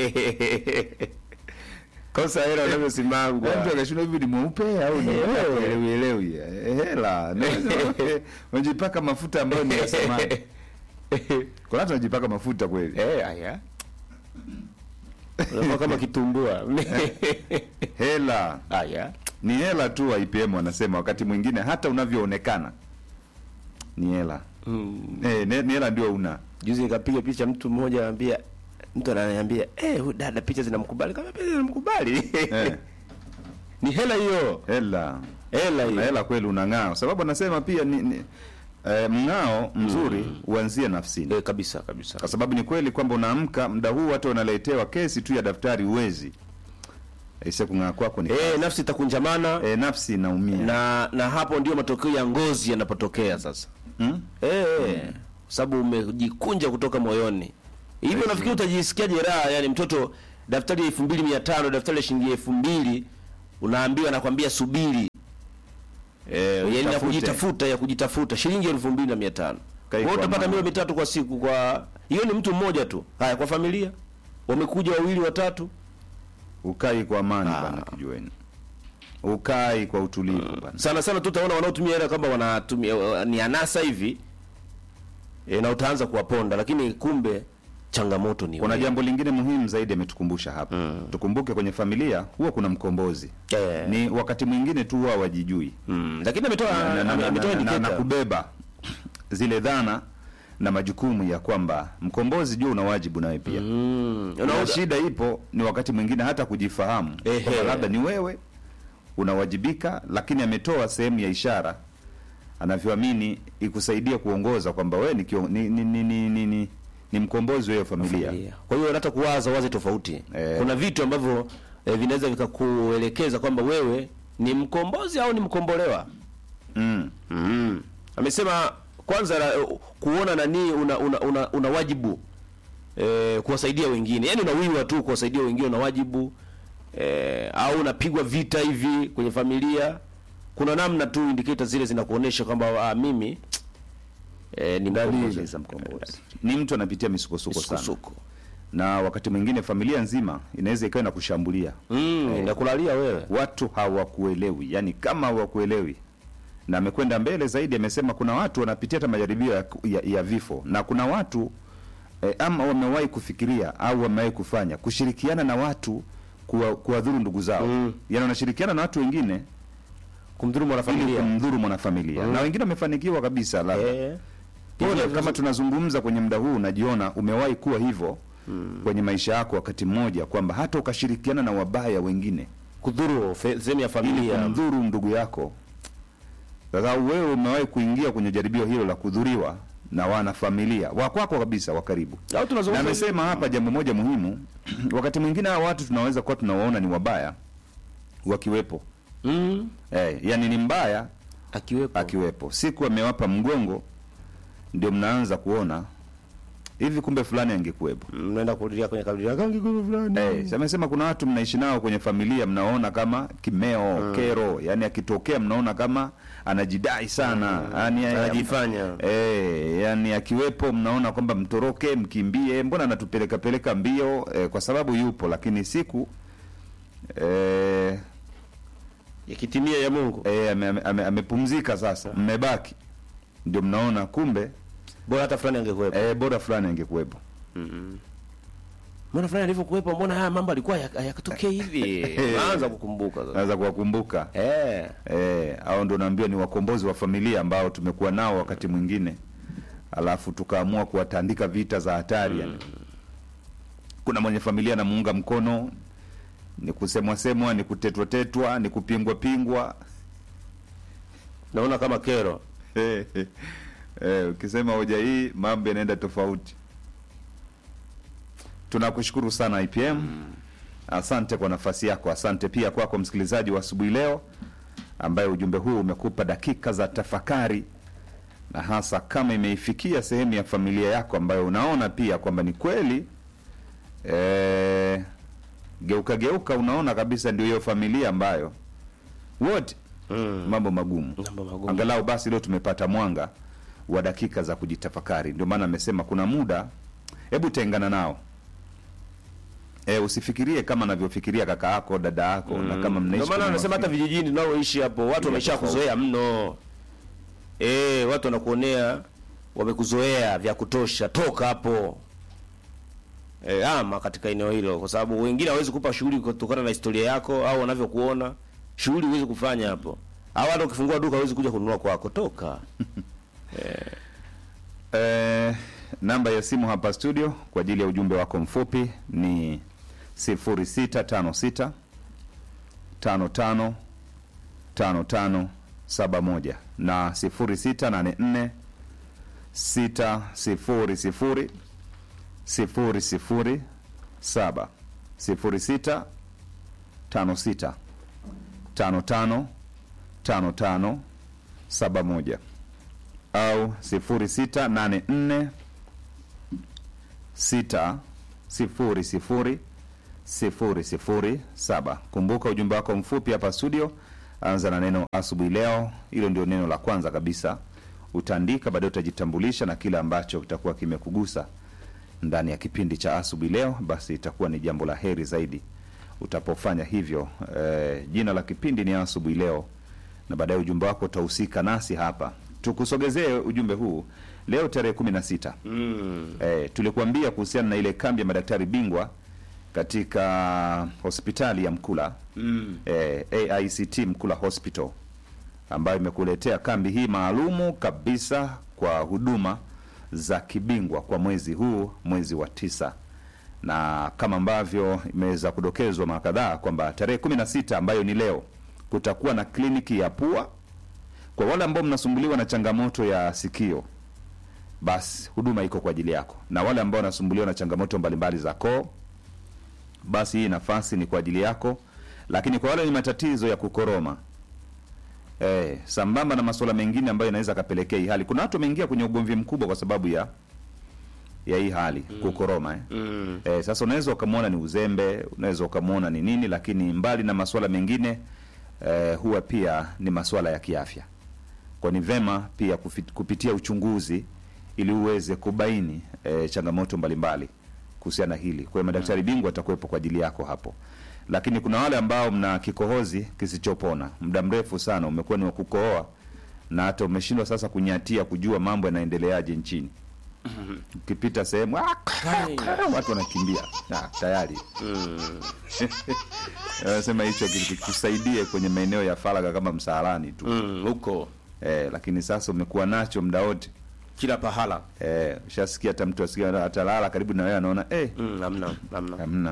kosa hela wanavyosimangwa. mtu akashindwa hivi ni mweupe au ni Eh. elewi elewi Eh, hela Na- unajipaka mafuta ambayo ni ya samani kuna watu wanajipaka mafuta kweli Eh, aya. Unakuwa kama kitumbua. hela Aya. ni hela tu wa IPM wanasema wakati mwingine hata unavyoonekana ni hela eh, ni ni hela ndio una Juzi nikapiga picha mtu mmoja anambia mtu ananiambia eh huyu dada picha zinamkubali kama picha zinamkubali. eh, Ni hela hiyo. hela Hela na hiyo. hela kweli unang'aa kwa sababu anasema pia ni, ni eh, mng'ao mzuri uanzie nafsini Eh, kabisa kabisa. kwa sababu ni kweli kwamba unaamka muda huu hata unaletewa kesi tu ya daftari uwezi aise kung'aa kwako ni Eh, nafsi itakunjamana eh, nafsi inaumia na na hapo ndio matokeo ya ngozi yanapotokea sasa. hmm? Eh, kwa sababu umejikunja kutoka moyoni. Hivi unafikiri utajisikia jeraha yani mtoto daftari ya elfu mbili mia tano daftari ya shilingi elfu mbili unaambiwa nakwambia subiri eh, yani ya Utafute. kujitafuta ya kujitafuta shilingi elfu mbili na mia tano Kai wewe kwa utapata mama. milo mitatu kwa siku kwa hiyo ni mtu mmoja tu haya kwa familia wamekuja wawili watatu ukai kwa amani bana kijueni ukai kwa utulivu bana sana sana tu utaona wanaotumia hela kama wanatumia uh, ni anasa hivi e, na utaanza kuwaponda lakini kumbe changamoto ni kuna wewe. jambo lingine muhimu zaidi ametukumbusha hapa tukumbuke kwenye familia huwa kuna mkombozi Eh. ni wakati mwingine tu huwa wajijui mm. lakini ametoa na, na, ame- na, ametoa na, na, na indicator. kubeba zile dhana na majukumu ya kwamba mkombozi jua una wajibu nawe pia mm. na Unaona- shida ipo ni wakati mwingine hata kujifahamu Ehe. kwamba labda ni wewe unawajibika lakini ametoa sehemu ya ishara anavyoamini ikusaidia kuongoza kwamba wewe ni, kio- ni, ni, ni, ni, ni, ni, ni mkombozi wa hiyo familia familia. Kwa hiyo hata kuwaza waze tofauti. Eh. Kuna vitu ambavyo eh, vinaweza vikakuelekeza kwamba wewe ni mkombozi au ni mkombolewa. mm. Mm. Amesema kwanza la, kuona nani una, una, una, una wajibu eh, kuwasaidia wengine. Yaani unawiwa tu kuwasaidia wengine una wajibu eh, au unapigwa vita hivi kwenye familia. Kuna namna tu indicator zile zinakuonesha kwamba ah, mimi eh, ni dalili mkombozi. za mkombozi ni mtu anapitia misukosuko sana Misukosuko. na wakati mwingine familia nzima inaweza ikawa na kushambulia Mm, inakulalia wewe. watu hawakuelewi yani kama hawakuelewi na amekwenda mbele zaidi amesema kuna watu wanapitia hata majaribio ya, ya, ya vifo na kuna watu eh, ama wamewahi kufikiria au wamewahi kufanya kushirikiana na watu kuwa- kuwadhuru ndugu zao Mm. yani wanashirikiana na watu wengine Kumdhuru ili mwanafamilia. kumdhuru mwanafamilia na wengine wamefanikiwa kabisa labda Eh. Pole, Hivyo kama tunazungumza kwenye muda huu unajiona umewahi kuwa hivyo kwenye maisha yako wakati mmoja kwamba hata ukashirikiana na wabaya wengine kudhuru fe- sehemu ya ili familia kumdhuru ndugu yako sasa wewe umewahi kuingia kwenye jaribio hilo la kudhuriwa na wana familia wa kwako kabisa wa karibu au na tunazungumza amesema hapa jambo moja muhimu wakati mwingine hawa watu tunaweza kuwa tunawaona ni wabaya wakiwepo mm, eh, yani ni mbaya akiwepo akiwepo siku amewapa mgongo ndio mnaanza kuona hivi kumbe fulani angekuwepo mnaenda kurudia kwenye kaburi yake angekuwa fulani Eh, si amesema kuna watu mnaishi nao kwenye familia mnaona kama kimeo kero yani akitokea mnaona kama anajidai sana yani Anajifanya. eh, yani akiwepo mnaona kwamba mtoroke mkimbie mbona anatupeleka peleka mbio eh, kwa sababu yupo lakini siku eh, yakitimia ya Mungu eh, ame- ame- ame- amepumzika sasa mmebaki ndio mnaona kumbe bora hata fulani angekuwepo eh, bora fulani angekuwepo mbona fulani alivyokuwepo mbona haya mambo alikuwa yak- yakatokea hivi naanza kukumbuka sasa naweza kuwakumbuka eh Eh, au ndo naambiwa ni wakombozi wa familia ambao tumekuwa nao wakati mwingine, alafu tukaamua kuwatandika vita za hatari yani. Kuna mwenye familia anamuunga mkono, ni kusemwa semwa, ni kutetwa tetwa, ni kupingwa pingwa. naona kama kero Eh, eh, eh, ukisema hoja hii mambo yanaenda tofauti. Tunakushukuru sana IPM. Asante kwa nafasi yako. Asante pia kwako msikilizaji wa asubuhi leo ambaye ujumbe huu umekupa dakika za tafakari, na hasa kama imeifikia sehemu ya familia yako ambayo unaona pia kwamba ni kweli eh, geuka geuka, unaona kabisa ndio hiyo familia ambayo wote mm. mambo magumu Mambo magumu. angalau basi leo tumepata mwanga wa dakika za kujitafakari ndio maana amesema kuna muda hebu tengana nao e, usifikirie kama anavyofikiria kaka yako dada yako na kama mnaishi ndio maana kwenye anasema hata mafikiri. vijijini tunaoishi hapo watu wamesha tofauti. kuzoea mno eh watu wanakuonea wamekuzoea vya kutosha toka hapo e, ama katika eneo hilo kwa sababu wengine hawezi kupa shughuli kutokana na historia yako au wanavyokuona shughuli huwezi kufanya hapo au hata ukifungua duka hawezi kuja kununua kwako toka Eh, namba ya simu hapa studio kwa ajili ya ujumbe wako mfupi ni 0656 55 55 71 na 0684 600 00 7 06 56 55 55 71 au 0684 6 0 0 007. Kumbuka ujumbe wako mfupi hapa studio, anza na neno asubuhi leo. Hilo ndio neno la kwanza kabisa utaandika, baadaye utajitambulisha na kile ambacho kitakuwa kimekugusa ndani ya kipindi cha asubuhi leo, basi itakuwa ni jambo la heri zaidi utapofanya hivyo. Eh, jina la kipindi ni asubuhi leo, na baadaye ujumbe wako utahusika nasi hapa tukusogezee ujumbe huu leo tarehe kumi na sita Mm. eh, tulikuambia kuhusiana na ile kambi ya madaktari bingwa katika hospitali ya Mkula Mm. eh, AICT Mkula Hospital ambayo imekuletea kambi hii maalumu kabisa kwa huduma za kibingwa kwa mwezi huu, mwezi wa tisa, na kama ambavyo imeweza kudokezwa mara kadhaa kwamba tarehe kumi na sita ambayo ni leo kutakuwa na kliniki ya pua kwa wale ambao mnasumbuliwa na changamoto ya sikio basi huduma iko kwa ajili yako, na wale ambao wanasumbuliwa na changamoto mbalimbali za koo, basi hii nafasi ni kwa ajili yako. Lakini kwa wale wenye matatizo ya kukoroma eh, sambamba na masuala mengine ambayo inaweza kapelekea hii hali, kuna watu wameingia kwenye ugomvi mkubwa kwa sababu ya ya hii hali kukoroma eh. Mm. Eh, sasa unaweza ukamwona ni uzembe, unaweza ukamwona ni nini, lakini mbali na masuala mengine eh, huwa pia ni masuala ya kiafya. Kwa ni vema pia kufi- kupitia uchunguzi ili uweze kubaini eh, changamoto mbalimbali kuhusiana na hili. Kwa hiyo madaktari bingwa watakuwepo kwa ajili yako hapo, lakini kuna wale ambao mna kikohozi kisichopona muda mrefu sana, umekuwa ni wa kukohoa na hata umeshindwa sasa kunyatia kujua mambo yanaendeleaje nchini. Ukipita sehemu "Ah, watu wanakimbia Ah, tayari anasema hicho kikusaidie kwenye maeneo ya faragha kama msalani tu Mm. Huko eh, lakini sasa umekuwa nacho muda wote kila pahala. eh, ushasikia hata mtu asikia atalala karibu na wewe anaona eh, Mm. Hamna, hamna. hamna.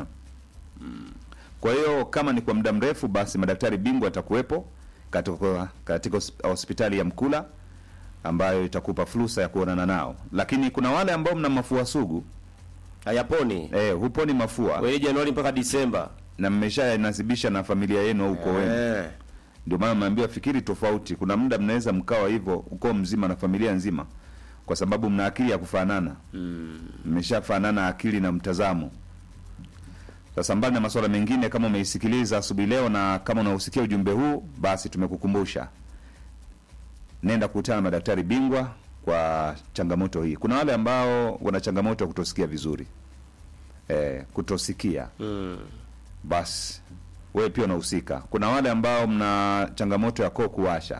Kwa hiyo kama ni kwa muda mrefu, basi madaktari bingwa watakuwepo katika, katika hos- hospitali ya Mkula ambayo itakupa fursa ya kuonana nao, lakini kuna wale ambao mna mafua sugu Hayaponi. eh, huponi mafua Wewe Januari mpaka Disemba. na mmeshanasibisha na familia yenu au ukoo wenu Eh. ndio maana mnaambiwa fikiri tofauti. Kuna muda mnaweza mkawa hivyo ukoo mzima na familia nzima, kwa sababu mna akili ya kufanana, mmeshafanana akili na mtazamo. Sasa mbali na masuala mengine, kama umeisikiliza asubuhi leo na kama unausikia ujumbe huu, basi tumekukumbusha, nenda kukutana na madaktari bingwa kwa changamoto hii. Kuna wale ambao wana changamoto ya kutosikia vizuri, eh, kutosikia Mm. basi wewe pia unahusika. Kuna wale ambao mna changamoto ya koo kuwasha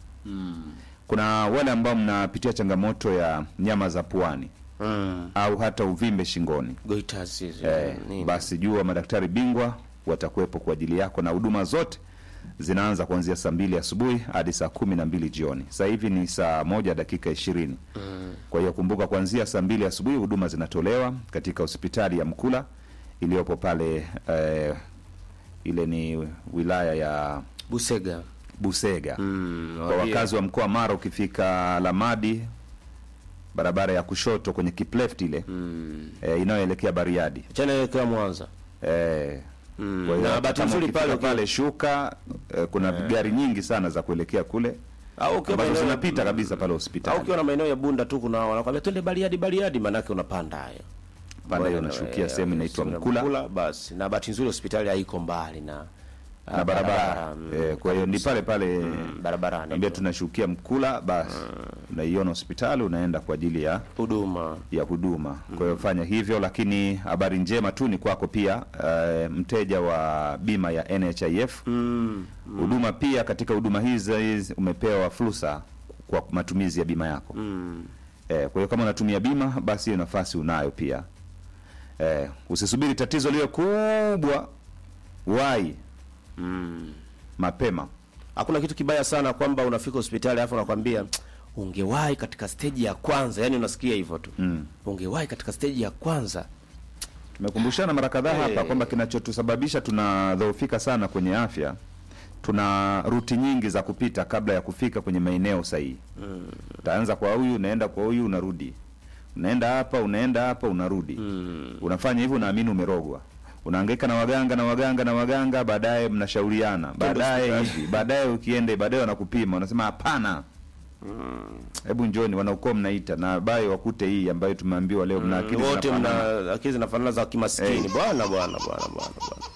kuna wale ambao mnapitia changamoto ya nyama za puani Mm. au hata uvimbe shingoni. Goiters hizo. Eh, nini? basi jua madaktari bingwa watakuwepo kwa ajili yako, na huduma zote zinaanza kuanzia saa mbili asubuhi hadi saa kumi na mbili jioni. Sasa hivi ni saa moja dakika ishirini. Kwa hiyo kumbuka, kuanzia saa mbili asubuhi huduma zinatolewa katika hospitali ya Mkula iliyopo pale eh, ile ni wilaya ya Busega. Busega. Mm. Kwa wakazi wa mkoa wa Mara, ukifika Lamadi, barabara ya kushoto kwenye kipleft ile Mm. eh, inayoelekea Bariadi Chana elekea Mwanza. eh, Mm. kwa hiyo Na hata bahati kama nzuri ukifika pale pale shuka eh, kuna gari nyingi sana za kuelekea kule au ukiwa ambazo maeneo- zinapita kabisa pale au hospitali ukiwa na maeneo ya Bunda tu kuna wanakwambia twende Bariadi Bariadi, manake unapanda hayo pale, hiyo Bwana, unashukia eh, sehemu inaitwa sehemu ya Mkula basi na bahati nzuri hospitali haiko mbali na na barabara mm, eh, kwa hiyo ni pale pale mm, barabarani ambia tunashukia Mkula, basi unaiona hospitali unaenda kwa ajili ya huduma ya huduma. Kwa hiyo fanya hivyo, lakini habari njema tu ni kwako pia, eh, mteja wa bima ya NHIF mm, huduma pia katika huduma hizi hizi umepewa fursa kwa matumizi ya bima yako mm, eh, kwa hiyo kama unatumia bima basi hiyo nafasi unayo pia eh, usisubiri tatizo liwe kubwa wai mm. mapema Hakuna kitu kibaya sana kwamba unafika hospitali alafu nakwambia ungewahi katika steji ya kwanza, yani unasikia hivyo tu Mm. ungewahi katika steji ya kwanza. tumekumbushana mara kadhaa Eh. hapa kwamba kinachotusababisha tunadhoofika sana kwenye afya tuna ruti nyingi za kupita kabla ya kufika kwenye maeneo sahihi utaanza kwa huyu unaenda kwa huyu unarudi unaenda hapa unaenda hapa unarudi unafanya hivyo unaamini umerogwa unahangaika na waganga na waganga na waganga baadaye mnashauriana baadaye hivi baadaye ukienda baadaye wanakupima unasema hapana hebu njoni wanaokuwa mnaita na baye wakute hii ambayo tumeambiwa leo mna akili wote zinafanana. mna akili zinafanana za kimaskini Eh. bwana bwana bwana bwana bwana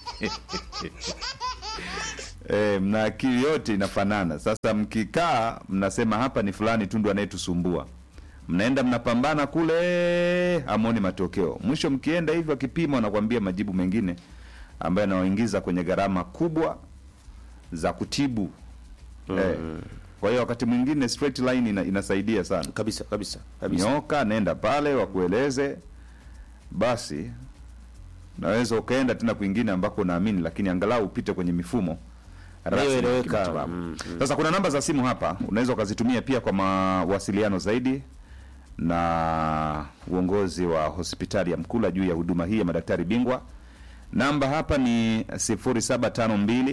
Eh, mna akili yote inafanana. Sasa mkikaa mnasema hapa ni fulani tu ndo anayetusumbua, mnaenda mnapambana kule, hamwoni matokeo. Mwisho mkienda hivyo, akipima wanakwambia majibu mengine ambayo yanawaingiza kwenye gharama kubwa za kutibu eh. Kwa hiyo wakati mwingine straight line ina, inasaidia sana. kabisa kabisa kabisa Nyoka, nenda pale wakueleze, basi naweza ukaenda tena kwingine ambako unaamini, lakini angalau upite kwenye mifumo rasmi ya Inayoeleweka. kimatibabu. Mm, Sasa kuna namba za simu hapa, unaweza ukazitumia pia kwa mawasiliano zaidi na uongozi wa hospitali ya Mkula juu ya huduma hii ya madaktari bingwa. Namba hapa ni 0752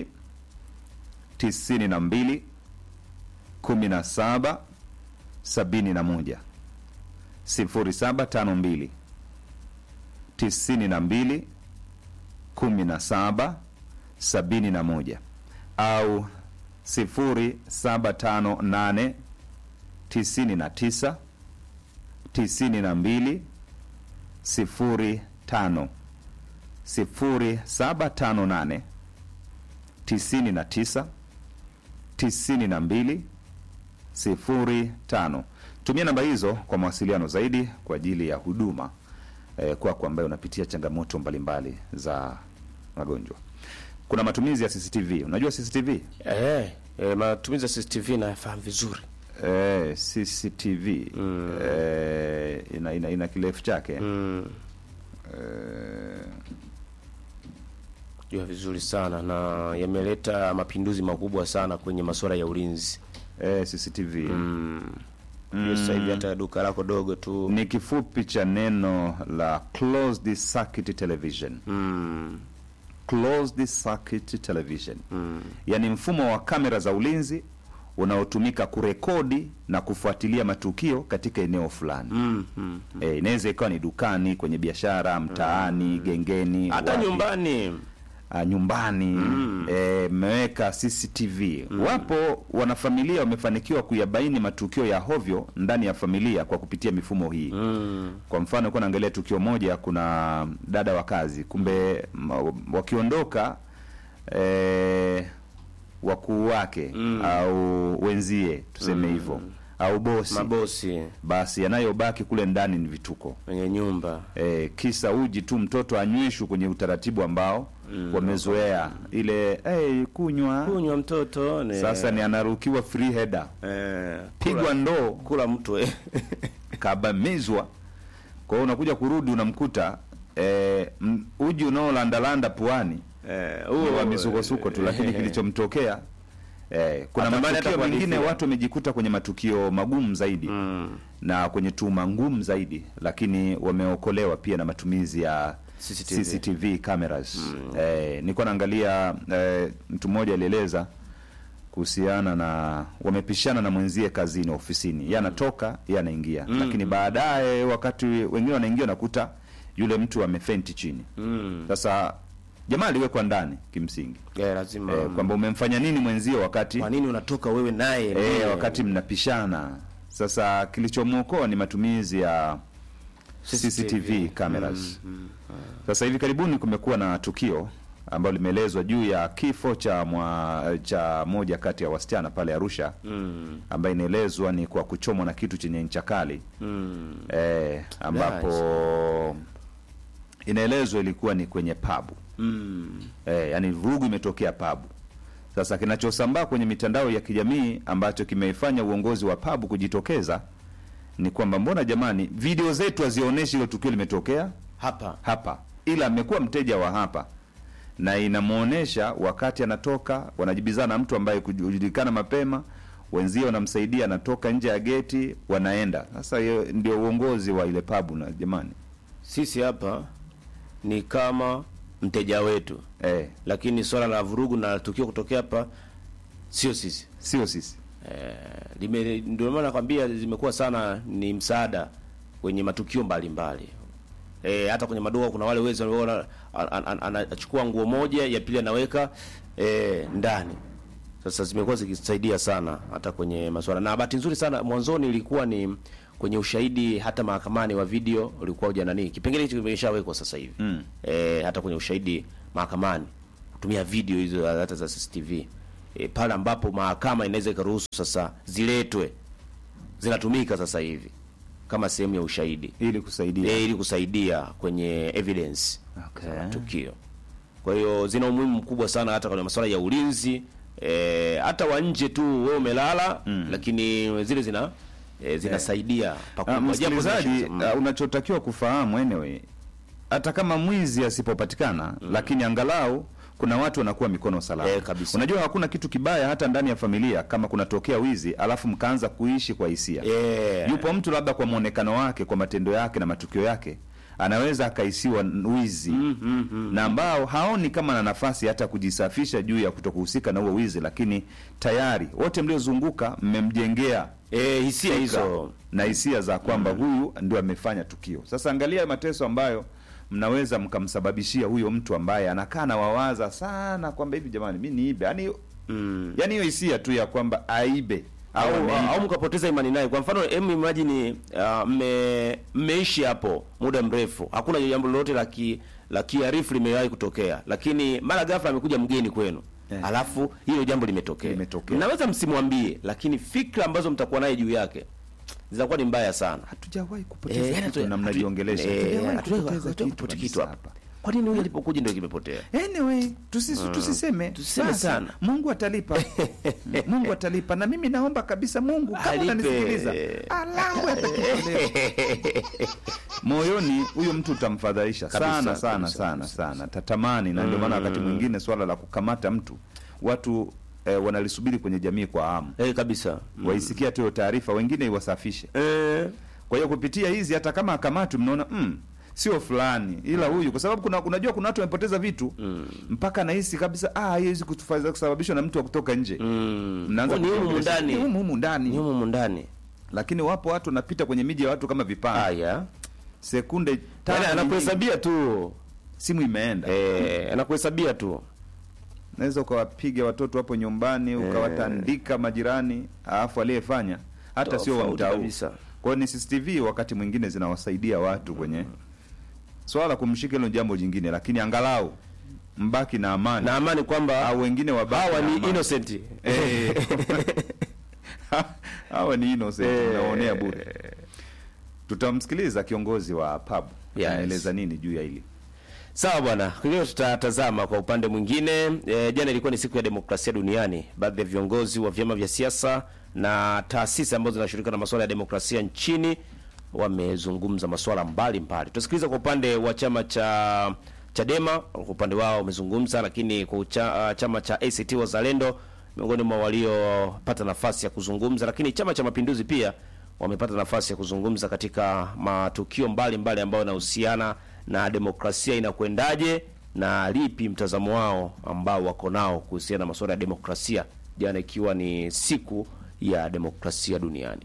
92 17 71 0752 92 17 71 au 0758 99 92 05 0758 99 92 05. Tumia namba hizo kwa mawasiliano zaidi kwa ajili ya huduma eh, kwako ambayo unapitia changamoto mbalimbali za magonjwa. Kuna matumizi ya CCTV. Unajua CCTV? eh, eh, matumizi ya CCTV nafahamu vizuri Eh, CCTV eh, ina, ina, ina kirefu chake mm. eh, jua vizuri sana na yameleta mapinduzi makubwa sana kwenye masuala ya ulinzi eh, CCTV mm. sasa hivi hata duka lako dogo tu ni kifupi cha neno la closed circuit television mm. closed circuit television yaani mfumo wa kamera za ulinzi unaotumika kurekodi na kufuatilia matukio katika eneo fulani Mm. Mm. e, inaweza ikawa ni dukani kwenye biashara mtaani gengeni hata wapi. nyumbani Ah, nyumbani eh, mmeweka CCTV. Wapo wanafamilia wamefanikiwa kuyabaini matukio ya hovyo ndani ya familia kwa kupitia mifumo hii. Kwa mfano, kuwa naangalia tukio moja, kuna dada wa kazi, kumbe ma- wakiondoka eh, wakuu wake au wenzie tuseme hivyo au bosi, mabosi basi yanayobaki kule ndani ni vituko kwenye nyumba e, kisa uji tu mtoto anywishwe kwenye utaratibu ambao wamezoea ile hey, kunywa kunywa mtoto ne, sasa ni anarukiwa free header eh, pigwa kula, ndoo kula mtu eh. kabamizwa kwa hiyo unakuja kurudi unamkuta e, uji unaolandalanda puani eh, huo wa huo, misukosuko tu lakini kilichomtokea eh, kuna Atamani hata matukio mengine kuhadithia. watu wamejikuta kwenye matukio magumu zaidi Mm. na kwenye tuma ngumu zaidi lakini wameokolewa pia na matumizi ya CCTV. CCTV cameras eh, nilikuwa naangalia eh, mtu mmoja alieleza kuhusiana na wamepishana na mwenzie kazini ofisini yeye anatoka yeye anaingia lakini baadaye wakati wengine wanaingia nakuta yule mtu amefenti chini Mm. sasa jamaa aliwekwa ndani kimsingi Eh, lazima eh, kwamba umemfanya nini mwenzio wakati kwa nini unatoka wewe naye eh, Eh, wakati mnapishana sasa kilichomwokoa ni matumizi ya CCTV cameras. Sasa hivi karibuni kumekuwa na tukio ambalo limeelezwa juu ya kifo cha mwa, cha moja kati ya wasichana pale Arusha mm. ambaye inaelezwa ni kwa kuchomwa na kitu chenye ncha kali Mm. eh, ambapo inaelezwa ilikuwa ni kwenye pabu Mm. eh, yani vurugu imetokea pabu. Sasa kinachosambaa kwenye mitandao ya kijamii ambacho kimeifanya uongozi wa pabu kujitokeza ni kwamba mbona jamani, video zetu hazionyeshi hilo tukio limetokea hapa hapa, ila amekuwa mteja wa hapa na inamwonyesha wakati anatoka, wanajibizana na mtu ambaye kujulikana mapema, wenzie wanamsaidia, anatoka nje ya geti, wanaenda. Sasa hiyo ndio uongozi wa ile pabu, na jamani sisi hapa ni kama mteja wetu eh, lakini swala la vurugu na tukio kutokea hapa sio sisi sio sisi eh, lime- ndio maana nakwambia zimekuwa sana ni msaada kwenye matukio mbalimbali eh, hata kwenye maduka kuna wale wezi wanaona an- an- an- anachukua nguo moja ya pili anaweka eh, ndani Sasa zimekuwa zikisaidia sana hata kwenye masuala, na bahati nzuri sana mwanzoni ilikuwa ni kwenye ushahidi hata mahakamani wa video ulikuwa uja nani, kipengele hicho kimeshawekwa sasa hivi mm. E, hata kwenye ushahidi mahakamani kutumia video hizo hata za CCTV e, pale ambapo mahakama inaweza ikaruhusu sasa ziletwe zinatumika sasa hivi kama sehemu ya ushahidi ili kusaidia e, ili kusaidia kwenye evidence Okay. za matukio. Kwa hiyo zina umuhimu mkubwa sana hata kwenye masuala ya ulinzi e, hata wa nje tu wewe umelala mm. lakini zile zina e, zinasaidia Uh, pakubwa. msikilizaji Japo zina- uh, unachotakiwa kufahamu anyway, hata kama mwizi asipopatikana lakini angalau kuna watu wanakuwa mikono salama. Eh, kabisa. Unajua hakuna kitu kibaya hata ndani ya familia kama kunatokea wizi alafu mkaanza kuishi kwa hisia. Eh. Yupo mtu labda kwa mwonekano wake, kwa matendo yake na matukio yake anaweza akaisiwa wizi na ambao haoni kama na nafasi hata kujisafisha juu ya kutokuhusika na huo wizi, lakini tayari wote mliozunguka mmemjengea e, hisia fikra hizo na hisia za kwamba huyu ndio amefanya tukio. Sasa angalia mateso ambayo mnaweza mkamsababishia huyo mtu ambaye anakaa na wawaza sana kwamba hivi, jamani, mi niibe, yani mm. yani hiyo hisia tu ya kwamba aibe au, au, ameiba. au mkapoteza imani naye. Kwa mfano, em imagine uh, mme mmeishi hapo muda mrefu, hakuna jambo lolote la ki la kiarifu limewahi kutokea, lakini mara ghafla amekuja mgeni kwenu Eh. alafu hilo jambo limetokea. Limetokea. Mnaweza msimwambie, lakini fikra ambazo mtakuwa naye juu yake zitakuwa ni mbaya sana. hatujawahi Eh, kupoteza yani kitu hatu- na mnajiongelesha. eh, Hatujawahi hatujawahi kupoteza hatujawahi kitu kupoteza kitu kabisa hapa. hapa. Kwa nini huyu alipokuja ndio kimepotea? Anyway, tusis, tusiseme Tusiseme Basi, sana. Mungu atalipa. Mungu atalipa na mimi naomba kabisa Mungu kama Alipe. unanisikiliza alambu atakutolea. Moyoni huyo mtu utamfadhaisha Kabisa, sana sana kabisa, sana kabisa, sana, tatamani na ndio maana wakati mwingine swala la kukamata mtu watu eh, wanalisubiri kwenye jamii kwa hamu, Eh, kabisa. waisikia tu hiyo taarifa, wengine iwasafishe. Eh, Kwa hiyo kupitia hizi hata kama akamatwi, mnaona mm, sio fulani ila huyu, kwa sababu kuna unajua kuna watu wamepoteza vitu mpaka nahisi kabisa ah, hii haiwezi kutufaiza kusababishwa na mtu wa kutoka nje. mm. Mnaanza Ni humu kujiongelesha, ndani. ni humu humu Ni ndani, humu ndani. lakini wapo watu wanapita kwenye miji ya watu kama vipanga, Haya. sekunde Yaani tano nyingi, anakuhesabia tu. simu imeenda. Eh, anakuhesabia tu. Naweza ukawapiga watoto hapo nyumbani ukawatandika majirani, alafu aliyefanya hata sio wa Tofauti mtaa huu. kabisa. Kwa hiyo ni CCTV wakati mwingine zinawasaidia watu kwenye swala la kumshika hilo jambo jingine, lakini angalau mbaki na amani Na amani kwamba au wengine wabaki hawa na ni amani. innocent. Eh. hawa ni innocent Eh. naonea bure. Tutamsikiliza kiongozi wa pub Yes. anaeleza nini juu ya hili. Sawa bwana, leo tutatazama kwa upande mwingine. E, jana ilikuwa ni siku ya demokrasia duniani. Baadhi ya viongozi wa vyama vya siasa na taasisi ambazo zinashughulika na masuala ya demokrasia nchini wamezungumza masuala mbalimbali. Tutasikiliza kwa upande wa chama cha Chadema, kwa upande wao wamezungumza, lakini kwa ucha, chama cha ACT Wazalendo miongoni mwa waliopata nafasi ya kuzungumza, lakini chama cha Mapinduzi pia wamepata nafasi ya kuzungumza katika matukio mbalimbali ambayo yanahusiana na demokrasia inakwendaje na lipi mtazamo wao ambao wako nao kuhusiana na masuala ya demokrasia, jana ikiwa ni siku ya demokrasia duniani.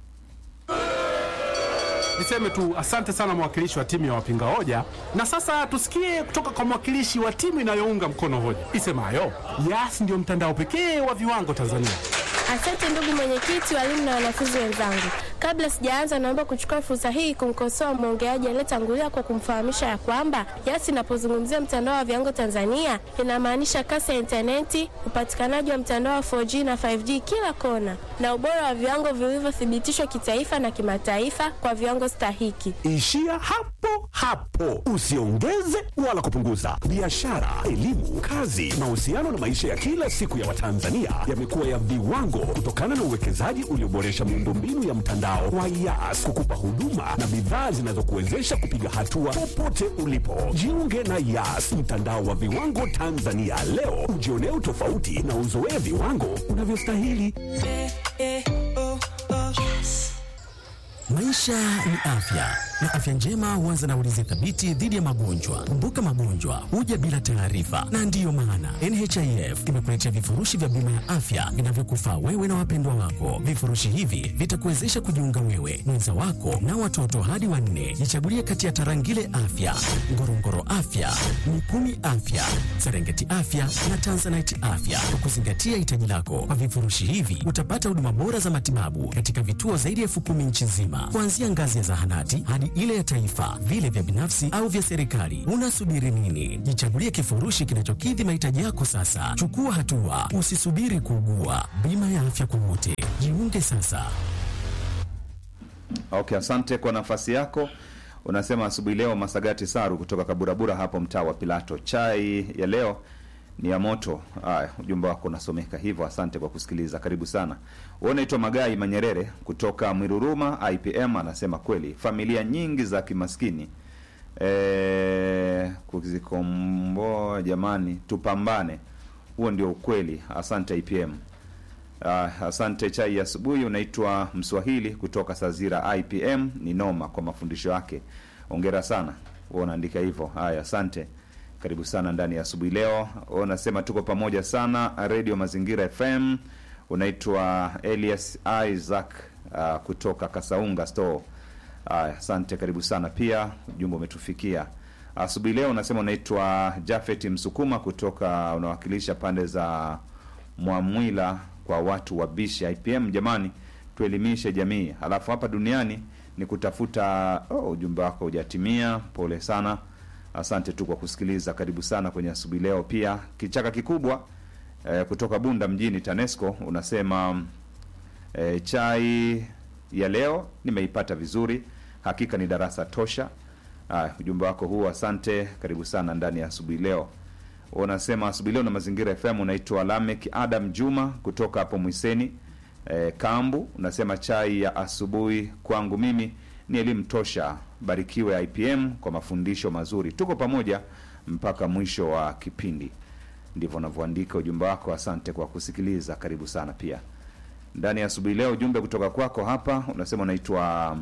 Niseme tu asante sana mwakilishi wa timu ya wapinga hoja, na sasa tusikie kutoka kwa mwakilishi wa timu inayounga mkono hoja isemayo Yas ndio mtandao pekee wa viwango Tanzania. Asante ndugu mwenyekiti, walimu na wanafunzi wenzangu. Kabla sijaanza, naomba kuchukua fursa hii kumkosoa mwongeaji aliyetangulia kwa kumfahamisha ya kwamba Yas inapozungumzia mtandao wa viwango Tanzania inamaanisha kasi ya intaneti, upatikanaji wa mtandao wa 4G na 5G kila kona, na ubora wa viwango vilivyothibitishwa kitaifa na kimataifa kwa viwango stahiki. Ishia hapo hapo, usiongeze wala kupunguza. Biashara, elimu, kazi, mahusiano na maisha ya kila siku ya Watanzania yamekuwa ya viwango kutokana na uwekezaji ulioboresha miundombinu ya mtandao wa Yas kukupa huduma na bidhaa zinazokuwezesha kupiga hatua popote ulipo. Jiunge na Yas, mtandao wa viwango Tanzania leo, ujionee utofauti na uzoee viwango unavyostahili. Maisha ni afya, na afya njema huanza na ulinzi thabiti dhidi ya magonjwa. Kumbuka, magonjwa huja bila taarifa, na ndiyo maana NHIF imekuletea vifurushi vya bima ya afya vinavyokufaa wewe na wapendwa wako. Vifurushi hivi vitakuwezesha kujiunga wewe, mwenza wako na watoto hadi wanne. Jichagulie kati ya Tarangire Afya, Ngorongoro Afya, Mikumi Afya, Serengeti Afya na Tanzanite Afya kwa kuzingatia hitaji lako. Kwa vifurushi hivi utapata huduma bora za matibabu katika vituo zaidi ya elfu kumi nchi nzima, kuanzia ngazi ya zahanati hadi ile ya taifa, vile vya binafsi au vya serikali. Unasubiri nini? Jichagulie kifurushi kinachokidhi mahitaji yako sasa. Chukua hatua, usisubiri kuugua. Bima ya afya kwa wote, jiunge sasa. Okay, asante kwa nafasi yako. Unasema asubuhi leo Masagati Saru kutoka Kaburabura hapo mtaa wa Pilato. Chai ya leo ni ya moto. Haya, ujumbe wako unasomeka hivyo. Asante kwa kusikiliza, karibu sana. Wewe unaitwa Magai Manyerere kutoka Mwiruruma IPM, anasema kweli familia nyingi za kimaskini e, kuzikomboa jamani, tupambane. Huo ndio ukweli. Asante IPM. Uh, asante chai ya asubuhi. Unaitwa Mswahili kutoka Sazira IPM, ni noma kwa mafundisho yake, ongera sana. Wewe unaandika hivyo. Haya, asante, karibu sana ndani ya asubuhi leo. Wewe unasema tuko pamoja sana, Radio Mazingira FM. Unaitwa Elias Isaac uh, kutoka Kasaunga Store. Haya, asante, karibu sana pia, ujumbe umetufikia asubuhi leo. Unasema unaitwa Jafet Msukuma kutoka, unawakilisha pande za Mwamwila kwa watu wa bishi IPM. Jamani, tuelimishe jamii, halafu hapa duniani ni kutafuta. Oh, ujumbe wako hujatimia, pole sana. Asante tu kwa kusikiliza, karibu sana kwenye asubuhi leo. Pia kichaka kikubwa eh, kutoka Bunda mjini TANESCO unasema eh, chai ya leo nimeipata vizuri, hakika ni darasa tosha. Ah, ujumbe wako huu, asante, karibu sana ndani ya asubuhi leo unasema asubuhi leo na mazingira FM. Unaitwa Lamek Adam Juma kutoka hapo Mwiseni e, Kambu. Unasema chai ya asubuhi kwangu mimi ni elimu tosha. Barikiwe IPM kwa mafundisho mazuri, tuko pamoja mpaka mwisho wa kipindi. Ndivyo unavyoandika ujumbe wako. Asante kwa kusikiliza, karibu sana pia ndani ya asubuhi leo. Ujumbe kutoka kwako hapa unasema unaitwa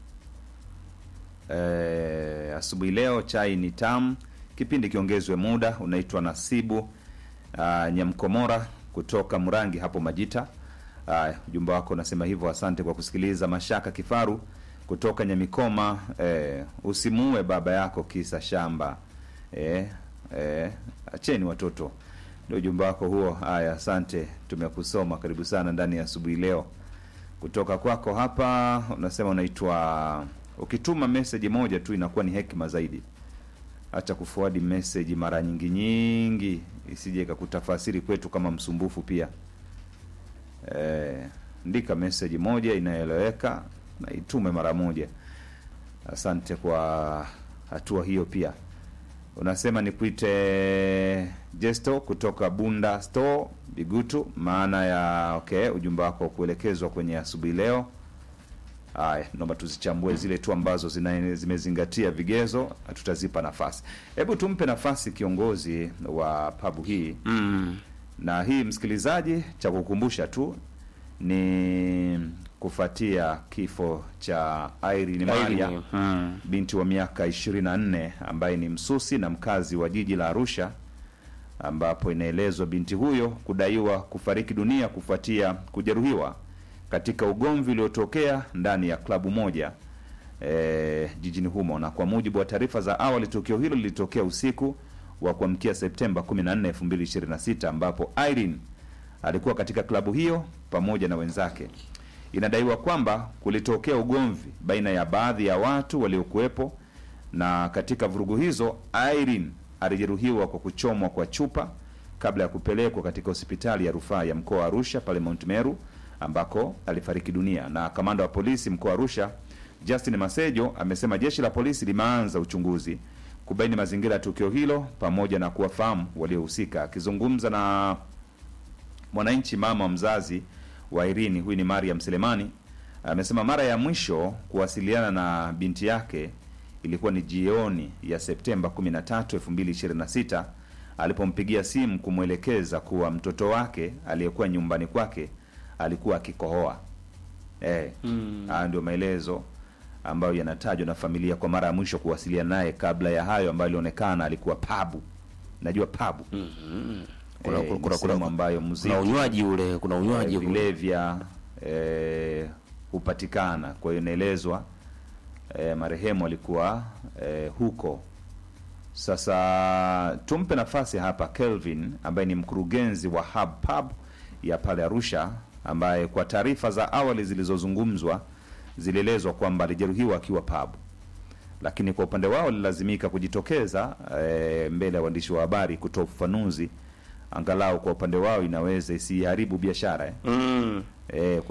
e, asubuhi leo chai ni tamu kipindi kiongezwe muda. Unaitwa Nasibu uh, Nyamkomora kutoka Mrangi hapo Majita. Uh, ujumbe wako unasema hivyo, asante kwa kusikiliza. Mashaka Kifaru kutoka Nyamikoma, eh, usimuue baba yako kisa shamba. Eh, eh, acheni watoto, ndio ujumbe wako huo. Haya, asante, tumekusoma. Karibu sana ndani ya asubuhi leo. Kutoka kwako hapa unasema unaitwa, ukituma message moja tu inakuwa ni hekima zaidi Acha kufuadi message mara nyingi nyingi, isije ikakutafasiri kwetu kama msumbufu. Pia e, ndika message moja inayoeleweka na itume mara moja. Asante kwa hatua hiyo. Pia unasema nikuite Jesto kutoka Bunda Store Bigutu, maana ya okay, ujumbe wako kuelekezwa kwenye asubuhi leo. Haya, naomba tuzichambue zile tu ambazo zina, zimezingatia vigezo, tutazipa nafasi. Hebu tumpe nafasi kiongozi wa pabu hii Mm. na hii, msikilizaji, cha kukumbusha tu ni kufuatia kifo cha Irene Maria Irene, mm. binti wa miaka 24 ambaye ni msusi na mkazi wa jiji la Arusha, ambapo inaelezwa binti huyo kudaiwa kufariki dunia kufuatia kujeruhiwa katika ugomvi uliotokea ndani ya klabu moja e, jijini humo. Na kwa mujibu wa taarifa za awali, tukio hilo lilitokea usiku wa kuamkia Septemba 14, 2026 ambapo Irene alikuwa katika klabu hiyo pamoja na wenzake. Inadaiwa kwamba kulitokea ugomvi baina ya baadhi ya watu waliokuwepo, na katika vurugu hizo Irene alijeruhiwa kwa kuchomwa kwa chupa kabla ya kupelekwa katika hospitali ya rufaa ya mkoa wa Arusha pale Mount Meru ambako alifariki dunia. Na kamanda wa polisi mkoa wa Arusha Justin Masejo amesema jeshi la polisi limeanza uchunguzi kubaini mazingira ya tukio hilo pamoja na kuwafahamu waliohusika. Akizungumza na mwananchi, mama wa mzazi wa Irini, huyu ni Mariam Selemani, amesema mara ya mwisho kuwasiliana na binti yake ilikuwa ni jioni ya Septemba 13, 2026 alipompigia simu kumwelekeza kuwa mtoto wake aliyekuwa nyumbani kwake alikuwa akikohoa. Eh, haya ndio maelezo ambayo yanatajwa na familia kwa mara ya mwisho kuwasiliana naye kabla ya hayo ambayo ilionekana alikuwa pabu najua pabu Kuna- Eh, kuna- ni kuna- sehemu kuna- ambayo muziki kuna unywaji ule kuna unywaji eh, ule. vilevya eh, hupatikana kwa hiyo inaelezwa eh, marehemu alikuwa eh, huko sasa tumpe nafasi hapa Kelvin ambaye ni mkurugenzi wa Hub Pub ya pale Arusha, ambaye kwa taarifa za awali zilizozungumzwa zilielezwa kwamba alijeruhiwa akiwa pub, lakini kwa upande wao walilazimika kujitokeza e, mbele ya waandishi wa habari kutoa ufafanuzi, angalau kwa upande wao inaweza isiharibu biashara eh. Mm. E, kwa